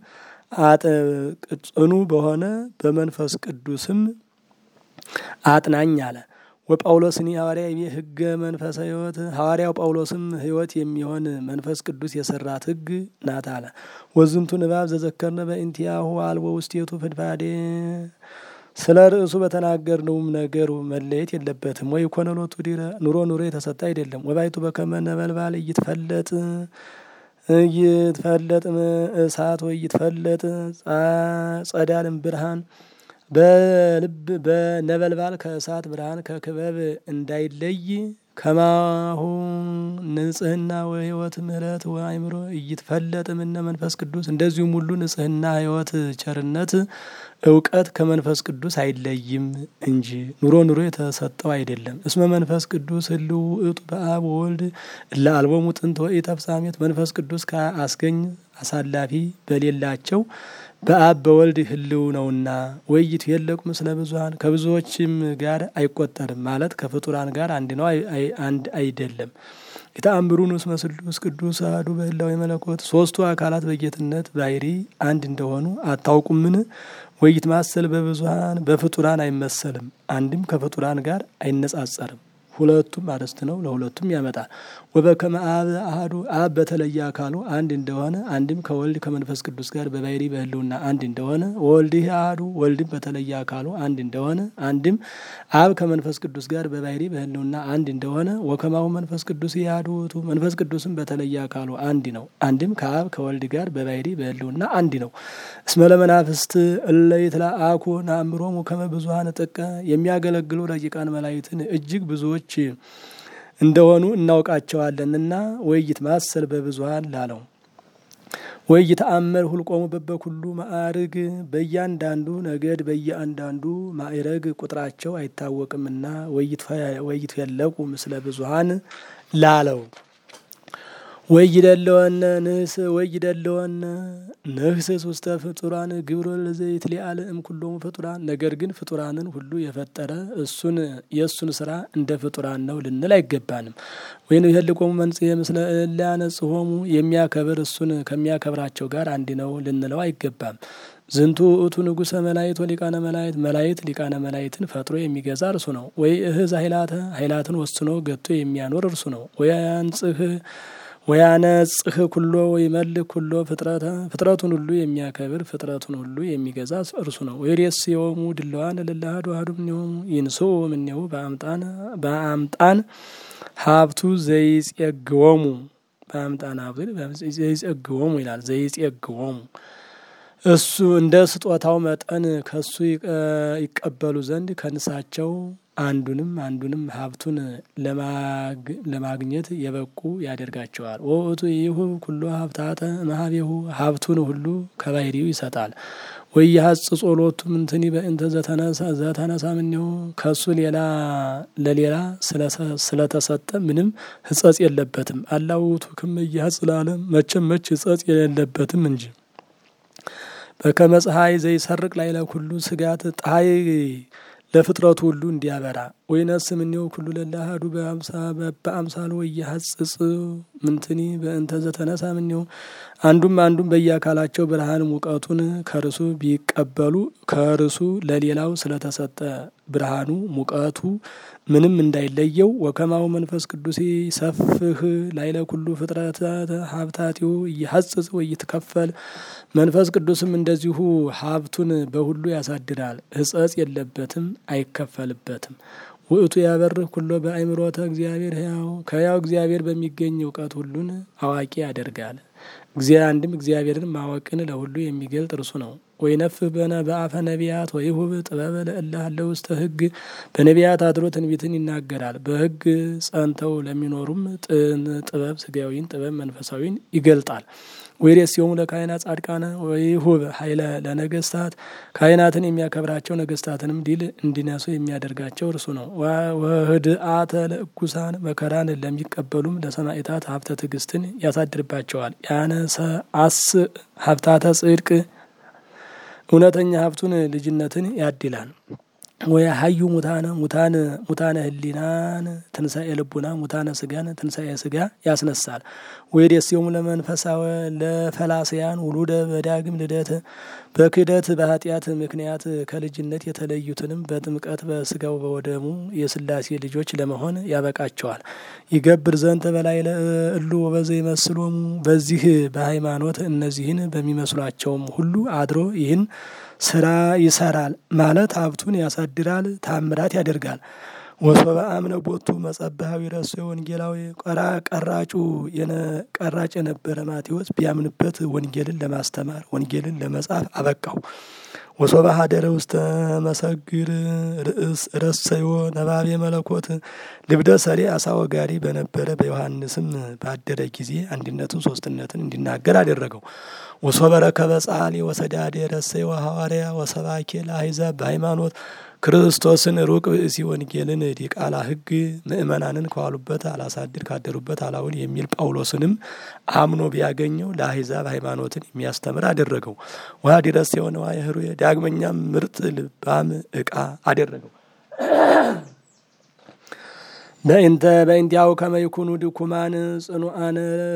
ጽኑ በሆነ በመንፈስ ቅዱስም አጥናኝ አለ። ወጳውሎስኒ ሐዋርያ ይቤ ህገ መንፈሰ ህይወት ሐዋርያው ጳውሎስም ህይወት የሚሆን መንፈስ ቅዱስ የሰራት ህግ ናት አለ። ወዝንቱ ንባብ ዘዘከርነ በእንቲያሁ አልቦ ውስቴቱ ፍድፋዴ ስለ ርዕሱ በተናገርነውም ነገሩ መለየት የለበትም። ወይ ኮነሎቱ ዲረ ኑሮ ኑሮ የተሰጠ አይደለም። ወባይቱ በከመ ነበልባል እይትፈለጥ እይትፈለጥ እሳት ወይ እይትፈለጥ ጸዳልም ብርሃን በልብ በነበልባል ከእሳት ብርሃን ከክበብ እንዳይለይ ከማሁ ንጽህና ወህይወት ምህረት ወአይምሮ እይትፈለጥ እምነ መንፈስ ቅዱስ እንደዚሁም ሁሉ ንጽህና ህይወት ቸርነት እውቀት ከመንፈስ ቅዱስ አይለይም እንጂ ኑሮ ኑሮ የተሰጠው አይደለም። እስመ መንፈስ ቅዱስ ህልው ውእቱ በአብ ወልድ እለ አልቦሙ ጥንት ወኢተፍጻሜት መንፈስ ቅዱስ ከአስገኝ አሳላፊ በሌላቸው በአብ በወልድ ህልው ነውና ወይት የለቁ ምስለ ብዙሀን ከብዙዎችም ጋር አይቆጠርም ማለት ከፍጡራን ጋር አንድ ነው አንድ አይደለም። የተአምሩን ውስጥ መስሉስ ቅዱስ አሐዱ በህላዌ መለኮት ሶስቱ አካላት በጌትነት ባህሪ አንድ እንደሆኑ አታውቁምን? ወይት ማሰል በብዙሀን በፍጡራን አይመሰልም፣ አንድም ከፍጡራን ጋር አይነጻጸርም። ሁለቱም አርዕስት ነው፣ ለሁለቱም ያመጣል። ወበከመ አብ አሐዱ አብ በተለየ አካሉ አንድ እንደሆነ አንድም ከወልድ ከመንፈስ ቅዱስ ጋር በባህሪ በህልውና አንድ እንደሆነ ወልድህ አሐዱ ወልድም በተለየ አካሉ አንድ እንደሆነ አንድም አብ ከመንፈስ ቅዱስ ጋር በባህሪ በህልውና አንድ እንደሆነ ወከማሁ መንፈስ ቅዱስ አሐዱ ውእቱ መንፈስ ቅዱስም በተለየ አካሉ አንድ ነው። አንድም ከአብ ከወልድ ጋር በባህሪ በህልውና አንድ ነው። እስመ ለመናፍስት እለ ይትለአኩ ነአምሮሙ ከመ ብዙኃነ ጥቀ የሚያገለግሉ ረቂቃን መላእክትን እጅግ ብዙዎች እንደሆኑ እናውቃቸዋለንና ወይት ማሰል በብዙሀን ላለው ወይት አመር ሁልቆሙ በበኩሉ ማዕርግ በእያንዳንዱ ነገድ በየአንዳንዱ ማዕረግ ቁጥራቸው አይታወቅምና ወይት የለቁ ምስለ ብዙሀን ላለው ወይደለወነ ንህስ ወይደለወነ ንህስስ ውስተ ፍጡራን ግብሮ ለዘይት ሊአለ እም ኩሎሙ ፍጡራን ነገር ግን ፍጡራንን ሁሉ የፈጠረ እሱን የእሱን ስራ እንደ ፍጡራን ነው ልንል አይገባንም። ወይም ይህልቆሙ መንጽሔ ምስለ ሊያነጽሆሙ የሚያከብር እሱን ከሚያከብራቸው ጋር አንድ ነው ልንለው አይገባም። ዝንቱ ውእቱ ንጉሰ መላእክት ወሊቃነ መላእክት መላእክት ሊቃነ መላእክትን ፈጥሮ የሚገዛ እርሱ ነው። ወይ እህዝ ኃይላተ ኃይላትን ወስኖ ገቶ የሚያኖር እርሱ ነው። ወይ አንጽህ ወያነጽህ ኩሎ ወይ መልክ ኩሎ ፍጥረተ ፍጥረቱን ሁሉ የሚያከብር ፍጥረቱን ሁሉ የሚገዛ እርሱ ነው። ወይሬስ የሆሙ ድለዋን ለላህዱ አህዱ ምኔሆሙ ይንሶ ምኔሁ በአምጣን በአምጣን ሀብቱ ዘይጼግወሙ በአምጣን ሀብቱ ዘይጼግወሙ ይላል። ዘይጼግወሙ እሱ እንደ ስጦታው መጠን ከሱ ይቀበሉ ዘንድ ከንሳቸው አንዱንም አንዱንም ሀብቱን ለማግኘት የበቁ ያደርጋቸዋል። ወእቱ ይሁ ኩሎ ሀብታተ መሀቤሁ ሀብቱን ሁሉ ከባህሪው ይሰጣል። ወይ ሀጽ ጾሎቱ ምንትኒ በእንተ ዘተነሳ ምኔሁ ከሱ ሌላ ለሌላ ስለተሰጠ ምንም ህጸጽ የለበትም። አላውቱ ክም እያጽ ለዓለም መቼም መች ህጸጽ የሌለበትም እንጂ በከመ ፀሐይ ዘይሰርቅ ላዕለ ኩሉ ስጋት ፀሐይ ለፍጥረቱ ሁሉ እንዲያበራ ወይነስ ምኔው ኩሉ ለላሃዱ በአምሳሉ ወየሐጽጽ ምንትኒ በእንተ ዘተነሳ ምኔው አንዱም አንዱም በየአካላቸው ብርሃን ሙቀቱን ከርሱ ቢቀበሉ ከርሱ ለሌላው ስለተሰጠ ብርሃኑ ሙቀቱ ምንም እንዳይለየው ወከማው መንፈስ ቅዱስ ሰፍህ ላይለ ኩሉ ፍጥረታት ሀብታቲሁ እየሐጽጽ ወይትከፈል መንፈስ ቅዱስም እንደዚሁ ሀብቱን በሁሉ ያሳድራል። ሕጸጽ የለበትም፣ አይከፈልበትም። ውእቱ ያበርህ ኩሎ በአእምሮተ እግዚአብሔር ሕያው ከሕያው እግዚአብሔር በሚገኝ እውቀት ሁሉን አዋቂ ያደርጋል። እግዚአ አንድም እግዚአብሔርን ማወቅን ለሁሉ የሚገልጥ እርሱ ነው። ወይነፍህ በነ በአፈ ነቢያት ወይሁብ ጥበበ ለእለ ሀለው ውስተ ሕግ በነቢያት አድሮ ትንቢትን ይናገራል። በሕግ ጸንተው ለሚኖሩም ጥበብ ስጋዊን ጥበብ መንፈሳዊን ይገልጣል። ወይሬስዮሙ ለካህናት ጻድቃነ ወይሁብ ኃይለ ለነገስታት ካህናትን የሚያከብራቸው ነገስታትንም ድል እንዲነሱ የሚያደርጋቸው እርሱ ነው። ወህድአተ ለእኩሳን መከራን ለሚቀበሉም ለሰማዕታት ሀብተ ትዕግስትን ያሳድርባቸዋል። ያነሰ አስ ሀብታተ ጽድቅ እውነተኛ ሀብቱን ልጅነትን ያድላል። ወይ ሀዩ ሙታነ ሙታን ሙታነ ህሊናን ትንሳኤ ልቡና ሙታነ ስጋን ትንሳኤ ስጋ ያስነሳል። ወይ ደስዮሙ ለመንፈሳዊ ለፈላስያን ውሉደ በዳግም ልደት በክህደት በኃጢአት ምክንያት ከልጅነት የተለዩትንም በጥምቀት በስጋው በወደሙ የስላሴ ልጆች ለመሆን ያበቃቸዋል። ይገብር ዘንተ በላይ እሉ ወበዘ ይመስሎሙ በዚህ በሃይማኖት እነዚህን በሚመስሏቸውም ሁሉ አድሮ ይህን ስራ ይሰራል ማለት ሀብቱን ያሳድራል፣ ታምራት ያደርጋል። ወሶበ አምነ ቦቱ መጸብሃዊ ረሶ ወንጌላዊ ቀራ ቀራጩ ቀራጭ የነበረ ማቴዎስ ቢያምንበት ወንጌልን ለማስተማር ወንጌልን ለመጻፍ አበቃው። ወሶበ ሀደረ ውስተ መሰግር ርእስ ረሰዮ ነባቤ መለኮት ልብደ ሰሪ አሳ ወጋሪ በነበረ በዮሐንስም ባደረ ጊዜ አንድነትን ሶስትነትን እንዲናገር አደረገው። ወሶበ ረከበ ጻሊ ወሰዳዴ ረሰዮ ሐዋርያ ወሰባኬ ለአሕዛብ በሃይማኖት ክርስቶስን ሩቅ ብእሲ ወንጌልን ዲቃላ ሕግ ምእመናንን ከዋሉበት አላሳድር ካደሩበት አላውል የሚል ጳውሎስንም አምኖ ቢያገኘው ለአሕዛብ ሃይማኖትን የሚያስተምር አደረገው። ውሃ ዲረስ የሆነ ዋየህሩ ዳግመኛም ምርጥ ልባም ዕቃ አደረገው። በእንተ በእንቲያው ከመይኩኑ ድኩማን ጽኑአን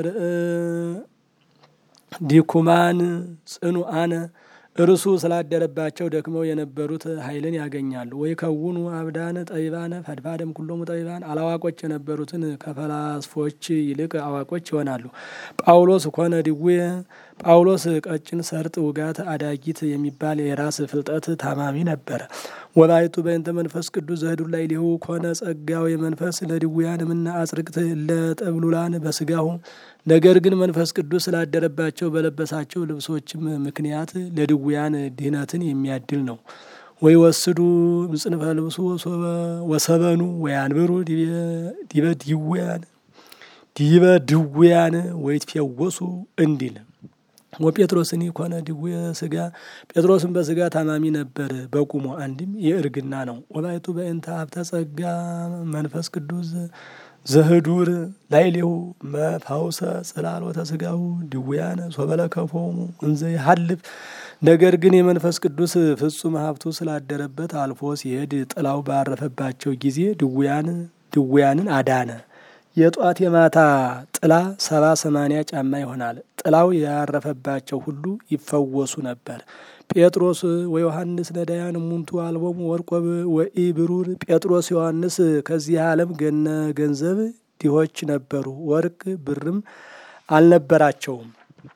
ዲኩማን ጽኑአነ እርሱ ስላደረባቸው ደክመው የነበሩት ኃይልን ያገኛሉ። ወይ ከውኑ አብዳነ ጠቢባነ ፈድፋደም ኩሎሙ ጠቢባን አላዋቆች የነበሩትን ከፈላስፎች ይልቅ አዋቆች ይሆናሉ። ጳውሎስ ኮነ ድዌ ጳውሎስ ቀጭን ሰርጥ ውጋት አዳጊት የሚባል የራስ ፍልጠት ታማሚ ነበረ። ወላይቱ በእንተ መንፈስ ቅዱስ ዘህዱር ላይ ሊሁ ኮነ ጸጋው የመንፈስ ለድውያን ምና አጽርቅት ለጠብሉላን በስጋሁ ነገር ግን መንፈስ ቅዱስ ስላደረባቸው በለበሳቸው ልብሶችም ምክንያት ለድውያን ድህነትን የሚያድል ነው። ወይ ወስዱ ምጽንፈ ልብሱ ወሰበኑ ወይ አንብሩ ዲበ ድውያን ዲበ ድውያን ወይ ትፈወሱ እንዲል ወጴጥሮስኒ ኮነ ድዌ ስጋ ጴጥሮስን በስጋ ታማሚ ነበር በቁሞ አንድም የእርግና ነው። ወላይቱ በእንተ ሀብተ ጸጋ መንፈስ ቅዱስ ዘህዱር ላይሌሁ መፋውሰ ጽላሎተ ስጋሁ ድውያነ ሶበለከፎሙ እንዘ ይሀልፍ ነገር ግን የመንፈስ ቅዱስ ፍጹም ሀብቱ ስላደረበት አልፎ ሲሄድ ጥላው ባረፈባቸው ጊዜ ድውያን ድውያንን አዳነ። የጧት የማታ ጥላ ሰባ ሰማንያ ጫማ ይሆናል። ጥላው ያረፈባቸው ሁሉ ይፈወሱ ነበር። ጴጥሮስ ወዮሐንስ ነዳያን ሙንቱ አልቦሙ ወርቆ ወኢ ብሩር ጴጥሮስ ዮሐንስ ከዚህ ዓለም ገነ ገንዘብ ድሆች ነበሩ፣ ወርቅ ብርም አልነበራቸውም።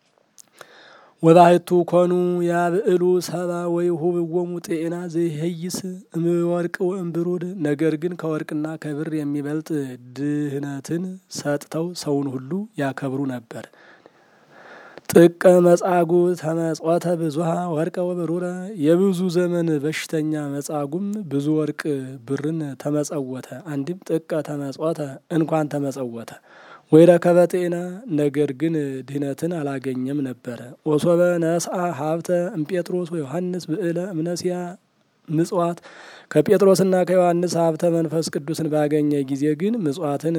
ወባሕቱ ኮኑ ያብዕሉ ሰባ ወይሁብዎሙ ጤና ዘይሄይስ እምወርቅ ወእምብሩር ነገር ግን ከወርቅና ከብር የሚበልጥ ድህነትን ሰጥተው ሰውን ሁሉ ያከብሩ ነበር። ጥቀ መጻጉ ተመጽወተ ብዙሃ ወርቀ ወብሩረ የብዙ ዘመን በሽተኛ መጻጉም ብዙ ወርቅ ብርን ተመጸወተ። አንድም ጥቀ ተመጽወተ እንኳን ተመጸወተ። ወይ ረከበ ጤና ነገር ግን ድህነትን አላገኘም ነበረ። ወሶበ ነስአ ሀብተ እምጴጥሮስ ወዮሐንስ ብዕለ እምነሲያ ምጽዋት ከጴጥሮስና ከዮሐንስ ሀብተ መንፈስ ቅዱስን ባገኘ ጊዜ ግን ምጽዋትን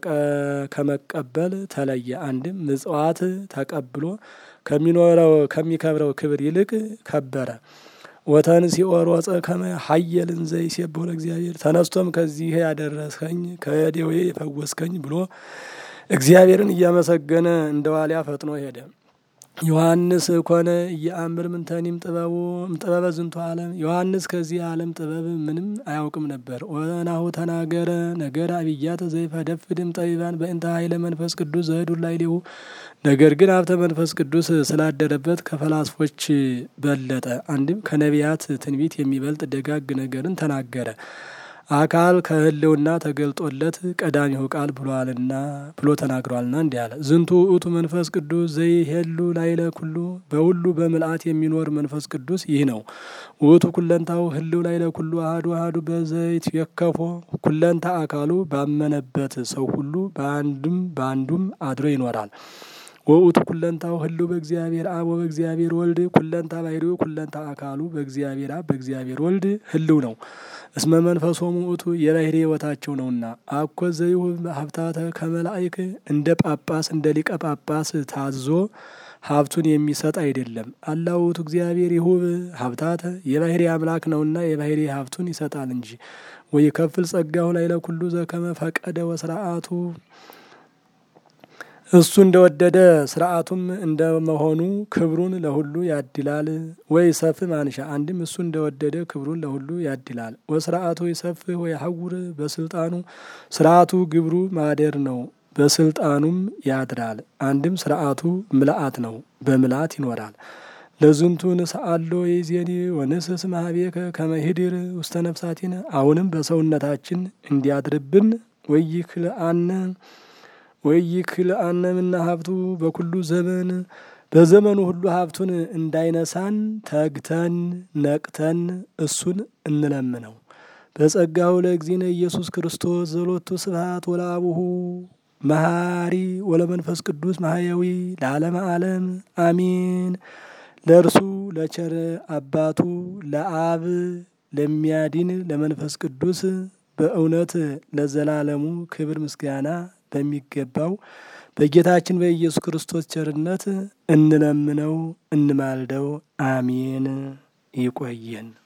ከመቀበል ተለየ። አንድም ምጽዋት ተቀብሎ ከሚኖረው ከሚከብረው ክብር ይልቅ ከበረ። ወተንሥኦ ሮጸ ከመ ሀየል እንዘ ይሴብሖ ለእግዚአብሔር ተነስቶም ከዚህ ያደረስከኝ ከደዌ የፈወስከኝ ብሎ እግዚአብሔርን እያመሰገነ እንደ ዋሊያ ፈጥኖ ሄደ። ዮሐንስ ኮነ እየአምር ምንተኒም ጥበቡ ጥበበ ዝንቱ ዓለም ዮሐንስ ከዚህ ዓለም ጥበብ ምንም አያውቅም ነበር። ወናሁ ተናገረ ነገር አብያተ ዘይፈደፍድም ጠቢባን በእንተ ኃይለ መንፈስ ቅዱስ ዘህዱር ላዕሌሁ ነገር ግን ሀብተ መንፈስ ቅዱስ ስላደረበት ከፈላስፎች በለጠ። አንድም ከነቢያት ትንቢት የሚበልጥ ደጋግ ነገርን ተናገረ። አካል ከህልውና ተገልጦለት ቀዳሚው ቃል ብሏልና ብሎ ተናግሯልና እንዲህ አለ። ዝንቱ ውእቱ መንፈስ ቅዱስ ዘይሄሉ ላይለ ኩሉ በሁሉ በምልአት የሚኖር መንፈስ ቅዱስ ይህ ነው። ውእቱ ኩለንታው ህልው ላይለ ኩሉ አህዱ አህዱ በዘይት የከፎ ኩለንታ አካሉ ባመነበት ሰው ሁሉ በአንድም በአንዱም አድሮ ይኖራል። ወውእቱ ኩለንታው ህልው በእግዚአብሔር አብ ወበእግዚአብሔር ወልድ ኩለንታ ባሕርዩ ኩለንታ አካሉ በእግዚአብሔር አብ በእግዚአብሔር ወልድ ህልው ነው። እስመ መንፈሶሙ ውእቱ የባሕርይ ሕይወታቸው ነውና። አኮ ዘይሁብ ሀብታተ ከመላእክ እንደ ጳጳስ እንደ ሊቀ ጳጳስ ታዞ ሀብቱን የሚሰጥ አይደለም። አላ ውእቱ እግዚአብሔር ይሁብ ሀብታተ የባሕርይ አምላክ ነውና የባሕርይ ሀብቱን ይሰጣል እንጂ። ወይ ከፍል ጸጋሁ ላዕለ ኩሉ ዘከመ ፈቀደ ወስርዓቱ እሱ እንደወደደ ስርዓቱም እንደመሆኑ ክብሩን ለሁሉ ያድላል። ወይ ሰፍ ማንሻ አንድም እሱ እንደወደደ ክብሩን ለሁሉ ያድላል። ወስርዓቱ ይሰፍህ ወይ ሀውር በስልጣኑ ስርዓቱ ግብሩ ማደር ነው፣ በስልጣኑም ያድራል። አንድም ስርዓቱ ምልአት ነው፣ በምልአት ይኖራል። ለዝንቱ ንስአሎ የዜኒ ወንስስ ማህቤከ ከመሂድር ውስተ ነፍሳቲነ አሁንም በሰውነታችን እንዲያድርብን ወይክልአነ ወይክልአነ ምና ሀብቱ በኩሉ ዘመን በዘመኑ ሁሉ ሀብቱን እንዳይነሳን ተግተን ነቅተን እሱን እንለምነው። በጸጋው ለእግዚእነ ኢየሱስ ክርስቶስ ዘሎቱ ስብሐት ወለአቡሁ መሐሪ ወለመንፈስ ቅዱስ ማህያዊ ለዓለመ ዓለም አሚን። ለእርሱ ለቸር አባቱ ለአብ ለሚያድን ለመንፈስ ቅዱስ በእውነት ለዘላለሙ ክብር ምስጋና በሚገባው በጌታችን በኢየሱስ ክርስቶስ ቸርነት እንለምነው እንማልደው። አሜን። ይቆየን።